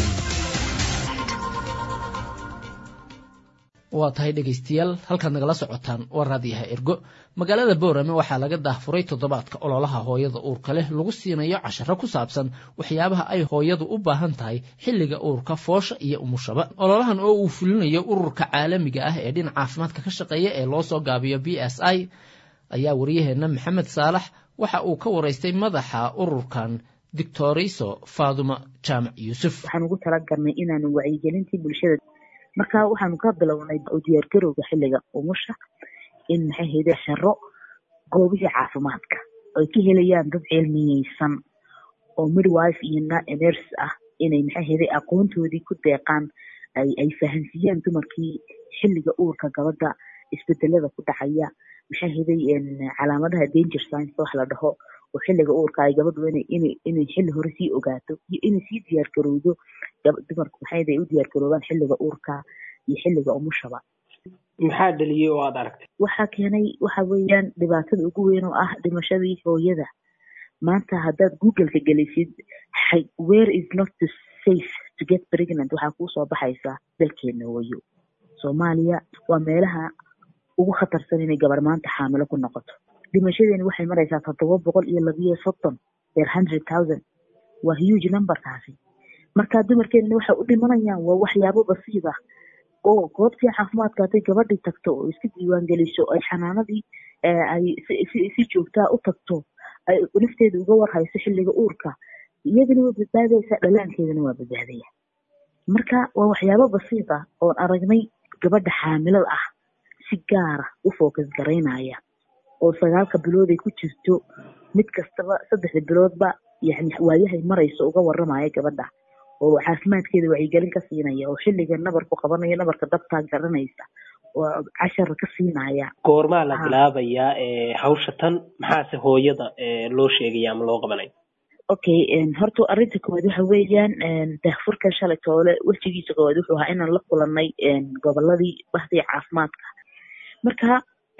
Speaker 2: waa tahay dhegaystayaal halkaad nagala socotaan waa raadiyaha ergo magaalada boorame waxaa laga daahfuray toddobaadka ololaha hooyada uurka leh lagu siinayo casharo ku saabsan waxyaabaha ay hooyadu u baahan tahay xilliga uurka foosha iyo umushaba ololahan oo uu fulinayo ururka caalamiga ah ee dhinaca caafimaadka ka shaqeeya ee loo soo gaabiyo b s i ayaa waryaheena maxamed saalax waxa uu ka waraystay madaxa ururkan dictoriso faaduma jaamac yuusuf
Speaker 15: waxaan ugu talagalnay inaanu wacyigelintii bulshada marka waxaanu ka bilownay u diyaargarowga xilliga umusha in maxay hayde xero goobihii caafimaadka ay ka helayaan dad cilmiyeysan oo midwife iyo nurs ah inay maxay hayde aqoontoodii ku deeqaan ay ay fahansiiyaan dumarkii xilliga uurka gabadha isbedelada ku dhacaya maxay hayday calaamadaha danger science wax la dhaho oo xilliga uurka ay gabadhu inay inay xilli hore sii ogaato iyo inay sii diyaar garowdo dumarku maxay hayday u diyaar garoobaan xilliga uurka iyo xilliga umushaba
Speaker 11: maxaa dhaliyey oo aad aragtay
Speaker 15: waxaa keenay waxa weeyaan dhibaatada ugu weyn oo ah dhimashadii hooyada maanta haddaad googleka gelisid where is not to safe to get pregnant waxaa kuu soo baxaysaa dalkeena hooyo soomaaliya waa meelaha ugu khatarsan inay gabar maanta xaamilo ku noqoto dhimashadeeni waxay maraysaa toddoba boqol iyo labiyo soddon per hundred thousand waa huge numberkaasi marka dumarkeenina waxay u dhimanayaan waa waxyaabo basiid ah oo goobtii caafimaadka hadday gabadhii tagto oo iska diiwaan geliso ay xanaanadii ay si joogtaa u tagto ay nafteeda uga warhayso xilliga uurka iyadana waa badbaadaysaa dhalaankeedana waa badbaadaya marka waa waxyaabo basiid ah oon aragnay gabadha xaamilada ah si gaara u focus garaynaya oo sagaalka bilood ay ku jirto mid kastaba saddexda biloodba yani waayahay marayso uga waramaya gabadha oo caafimaadkeeda wacyigelin ka siinaya oo xilliga nabarku qabanaya nabarka dabtaa garanaysa oo cashar ka siinaya
Speaker 11: goormaa la bilaabayaa hawsha tan maxaase hooyada loo sheegaya ama loo qabanaya
Speaker 15: okay horta arrinta koowaad waxa weeyaan daahfurka shalay toole wejigiisa koowaad wuxuu ahaa inaan la kulanay goboladii bahdii caafimaadka marka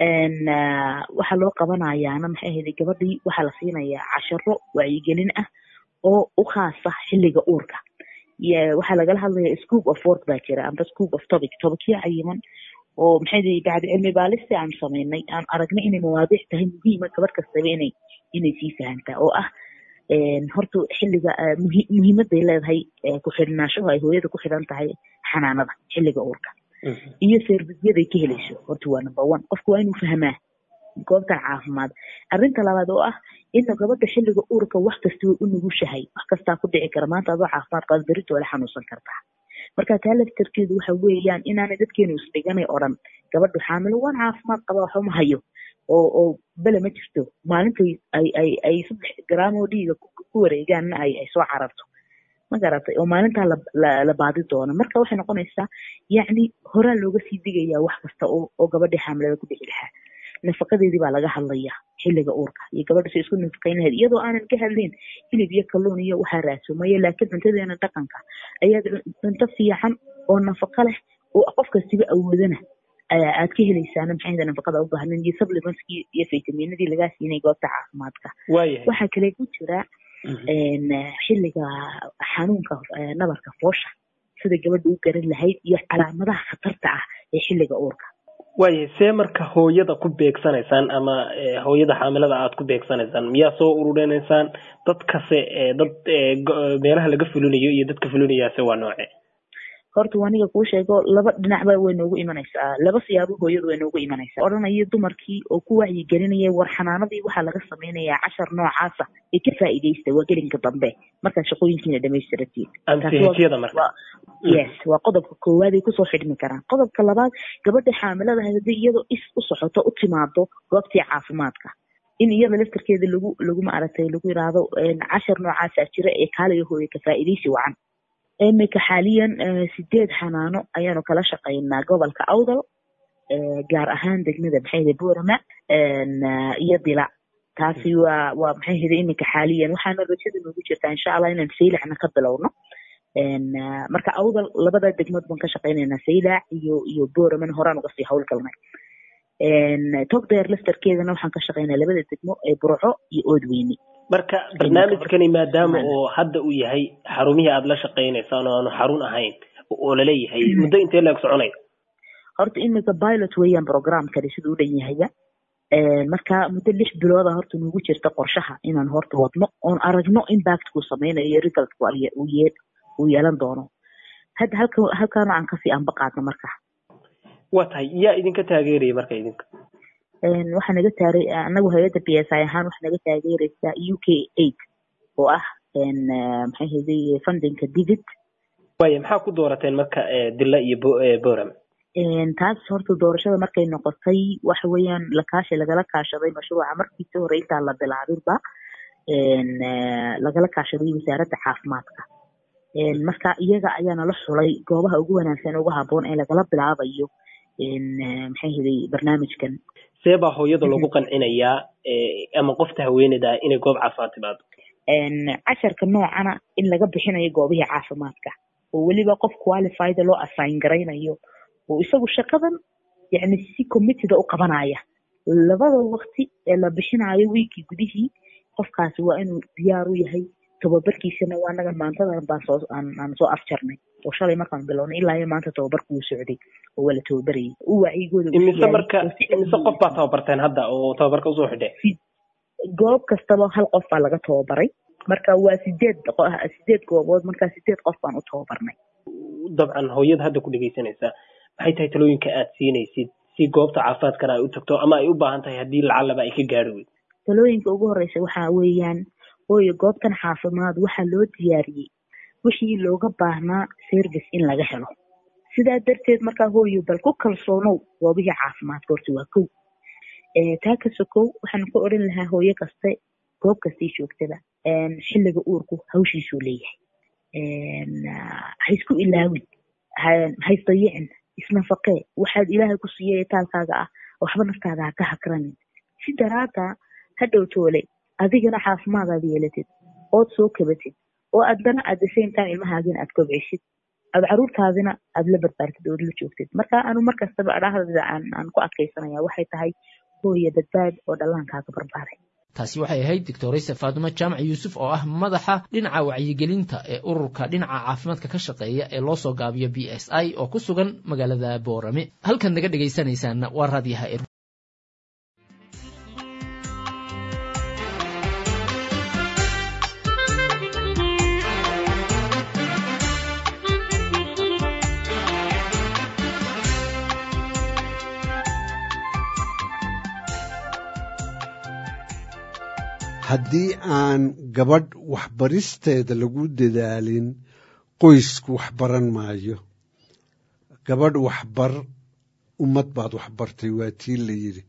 Speaker 15: waxaa loo qabanayaana maxay ahayd gabadhii waxaa la siinayaa casharo wacyigelin ah oo u khaasa xilliga uurka waxaa lagala hadlaya scoop of work baa jira amba scoop of topic tobicyo cayiman oo maxay ahayd bacdi cilmi baalisti aan samaynay aan aragnay inay mawaadiic tahay muhiima gabadh kastaba inay inay sii fahantaa oo ah horta xilliga muhiimaday leedahay ku xidhnaashahu ay hooyada ku xidhan tahay xanaanada xilliga uurka iyo servicyaday ka helayso horta waa number one qofku waa inuu fahmaa goobtan caafimaad arrinta labaad oo ah ina gabadha xilliga uurka wax kasta way u nugushahay wax kastaa ku dhici kara maanta adoo caafimaad qaba berito wala xanuunsan kartaa marka taa laftarkeedu waxa weeyaan inaanay dadkeenu isdhiganay odhan gabadhu xaamilo waan caafimaad qaba waxba ma hayo oo oo bele ma jirto maalintay ay ay ay saddex garaam oo dhiiga ku wareegaanna ay ay soo cararto ma garatay oo maalintaa la la baadi doono marka waxay noqonaysaa yacni horaa looga sii digayaa wax kasta oo oo gabadhii xaamilada ku dhici lahaa nafaqadeedii baa laga hadlaya xilliga uurka iyo gabadha si isku nafaqayn lahayd iyadoo aanan ka hadlayn hilib iyo kalluun iyo waxaa raasumaya laakiin cuntadeena dhaqanka ayaa cunto fiican oo nafaqo leh oo qof kastiba awoodana aad ka helaysaana maxay ahda nafaqada u baahnayn iyo supplementskii iyo fitaminadii lagaa siinay goobta caafimaadka waxaa kale ku jira xilliga xanuunka nabarka foosha sida gabadha u garan lahayd iyo calaamadaha khatarta ah ee xilliga uurka
Speaker 11: waaya see marka hooyada ku beegsanaysaan ama hooyada xaamilada aad ku beegsanaysaan miyaa soo ururinaysaan dadkase dad meelaha laga fulinayo iyo dadka fulinayaase waa nooce
Speaker 15: horta aniga kuu sheego laba dhinacba way noogu imanaysaa laba siyaabo hooyadu way noogu imanaysaa odhanaya dumarkii oo ku wacyigelinaya war xanaanadii waxaa laga samaynayaa cashar noocaasa ee ka faa'iidaysta waa gelinka dambe markaa shaqooyinkiina dhamaystiratiin yes waa qodobka koowaad ay kusoo xidhmi karaan qodobka labaad gabadha xaamilada haddii iyadoo is u socoto u timaado goobtii caafimaadka in iyada laftarkeeda lagu lagu maaragtay lagu yidhaahdo cashar noocaasa jira ee kaaliga hooye ka faa'iidaysi wacan imika xaaliyan sideed xanaano ayaanu kala shaqaynaa gobolka awdal gaar ahaan degmada maxay hede borama iyo dila taasi waa waa maxay hede imika xaaliyan waxaana rajada noogu jirtaa insha allah inaan saylacna ka bilowno marka awdal labada degmood baan ka shaqaynaynaa saylac iyo iyo boramana horaan uga sii howlgalnay togdheer laftarkeedana waxaan ka shaqeynaa labada degmo ee burco iyo oodweyne
Speaker 11: marka barnaamijkani maadaama oo hadda uu yahay xarumihii aada la shaqeynaysaan oo aanu xarun ahayn oo laleeyahay muddo intee leeg soconaya
Speaker 15: horta imika pilot weeyaan programkani siduu u dhan yahaya marka muddo lix bilooda horta nugu jirta qorshaha inaan horta wadno oon aragno impactkuu sameynayo iyo resultku uu yeelan doono hadda halka halkaana aan kasii anba qaadno marka
Speaker 11: waa tahay yaa idinka taageeraya marka idinka
Speaker 15: waxaa naga taaray anagu hay-adda b s i ahaan waxaa naga taageeraysaa u k eight oo ah maxay hayday fundinka digit
Speaker 11: waaya maxaa ku doorateen marka dila iyo boram
Speaker 15: taas horta doorashada markay noqotay waxa weeyaan lakaashi lagala kaashaday mashruuca markiisa hore intaan la bilaabinba lagala kaashaday wasaaradda caafimaadka marka iyaga ayaana la xulay goobaha ugu wanaagsan ugu haboon ee lagala bilaabayo maxay hiday barnaamijkan
Speaker 11: see baa hooyada lagu qancinayaa ama qofta haweeneyda inay goob caafimaad timaado
Speaker 15: casharka noocana in laga bixinayo goobihii caafimaadka oo weliba qof qualified loo assign garaynayo oo isagu shaqadan yani si commitida u qabanaya labada waqti ee la bixinayo wiikii gudihii qofkaasi waa inuu diyaar u yahay tababarkiisana waa nagan maantadan baan soo aan soo afjarnay oo shalay markaan bilownay ilaa iyo maanta tababarku wuu socday oo waa la tababarayay u wacyigooda
Speaker 11: imise marka imise qof baa tababarteen hadda oo tababarka usoo xidhe
Speaker 15: goob kastaba hal qof baa laga tababaray marka waa sideed sideed goobood markaa sideed qof baan u tababarnay
Speaker 11: dabcan hooyada hadda ku dhegeysanaysaa maxay tahay talooyinka aad siinaysid si goobta caafimaadkana ay u tagto ama ay u baahan tahay haddii lacalaba ay ka gaari weyd
Speaker 15: talooyinka ugu horeysa waxaa weeyaan hooyo goobtan caafimaad waxaa loo diyaariyey wixii looga baahnaa service in laga helo sidaa darteed markaa hooyo bal ku kalsoonow goobihii caafimaadka horta waa kow taa ka sokow waxaan ku odhan lahaa hooyo kaste goob kastii joogtada xilliga uurku hawshiisuu leeyahay ha isku ilaawin ha isdayicin isnafaqee waxaad ilaahay ku siiyay taalkaaga ah waxba naftaada ha ka hakranin si daraada ha dhowtoole adigana caafimaadaad yeelatid ood soo kabatid oo addana at the same time ilmahaagina aad kobcisid aad caruurtaadina aad la barbaartid ood la joogtid marka anu markastaba adhahdada aan aan ku adkaysanaya waxay tahay hooya badbaad oo dhallaankaaga barbaaray
Speaker 2: taasi waxay ahayd doctorayse faadumo jaamac yuusuf oo ah madaxa dhinaca wacyigelinta ee ururka dhinaca caafimaadka ka shaqeeya ee loo soo gaabiyo b s i oo ku sugan magaalada boorame halkan naga dhegaysanaysaana waa raadyaha er
Speaker 16: haddii aan gabadh waxbaristeeda lagu dadaalin qoysku wax baran maayo gabadh waxbar ummad baad waxbartay waa tii la yidhi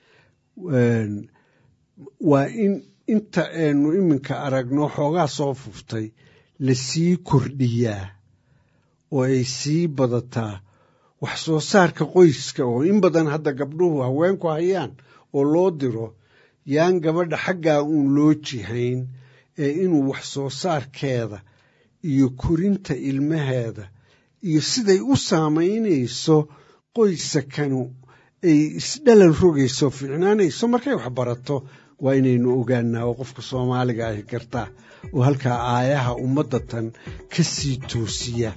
Speaker 16: waa in inta aynu iminka aragno xoogaa soo fuftay la sii kordhiyaa oo ay sii badataa wax soo saarka qoyska oo in badan hadda gabdhuhu haweenku hayaan oo loo diro yaan gabadha xaggaa uun loo jihayn ee inuu wax soo saarkeeda iyo korinta ilmaheeda iyo siday u saamaynayso qoysakanu ay isdhalan rogayso fiicnaanayso markay wax barato waa inaynu ogaanaa oo qofka soomaaliga ahi kartaa oo halkaa aayaha ummadda tan ka sii toosiya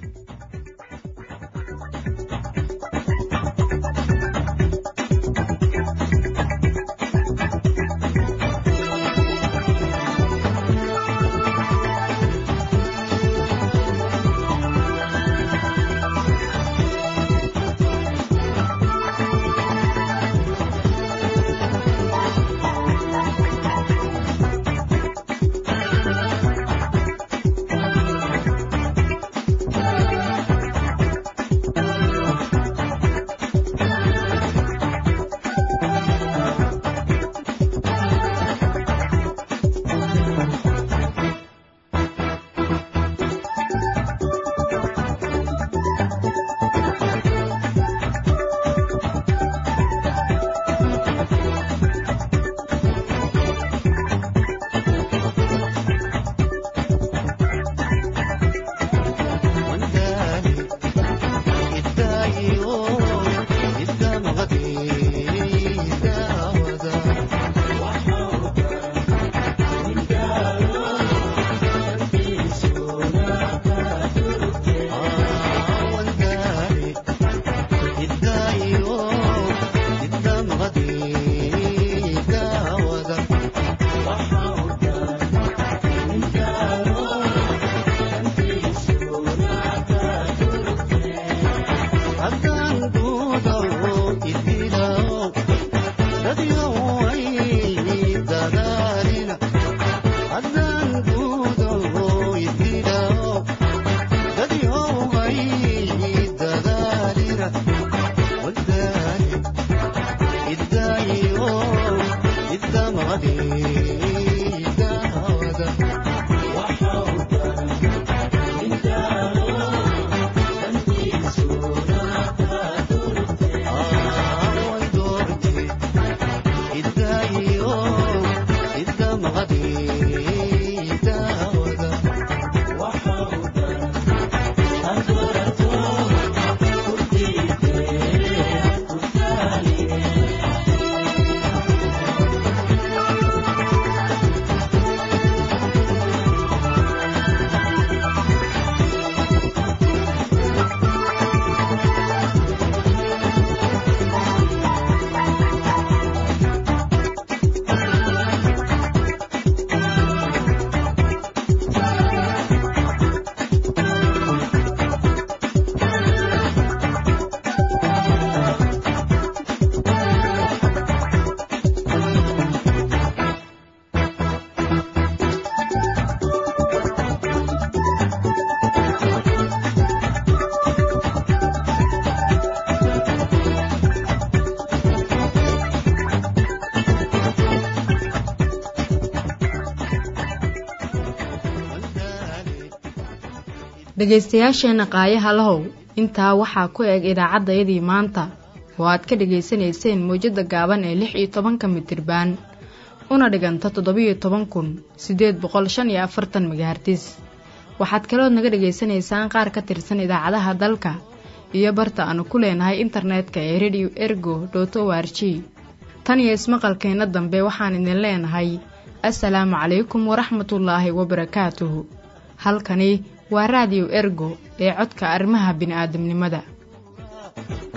Speaker 1: dhegaystayaasheenna qaayaha lahow intaa waxaa ku eg idaacaddayadii maanta oo aad ka dhegaysanayseen mawjadda gaaban ee lix iyo tobanka mitirbaan una dhiganta toddobiyo toban kun siddeed boqol shan iyo afartan megahartis waxaad kalood naga dhegaysanaysaan qaar ka tirsan idaacadaha dalka iyo barta aanu ku leenahay internetka ee radio ergo dot o r g tan iyo ismaqalkeenna dambe waxaan idin leenahay assalaamu calaykum waraxmatullaahi wabarakaatuhu halkani waa raadiyo ergo ee codka arrimaha bini'aadamnimada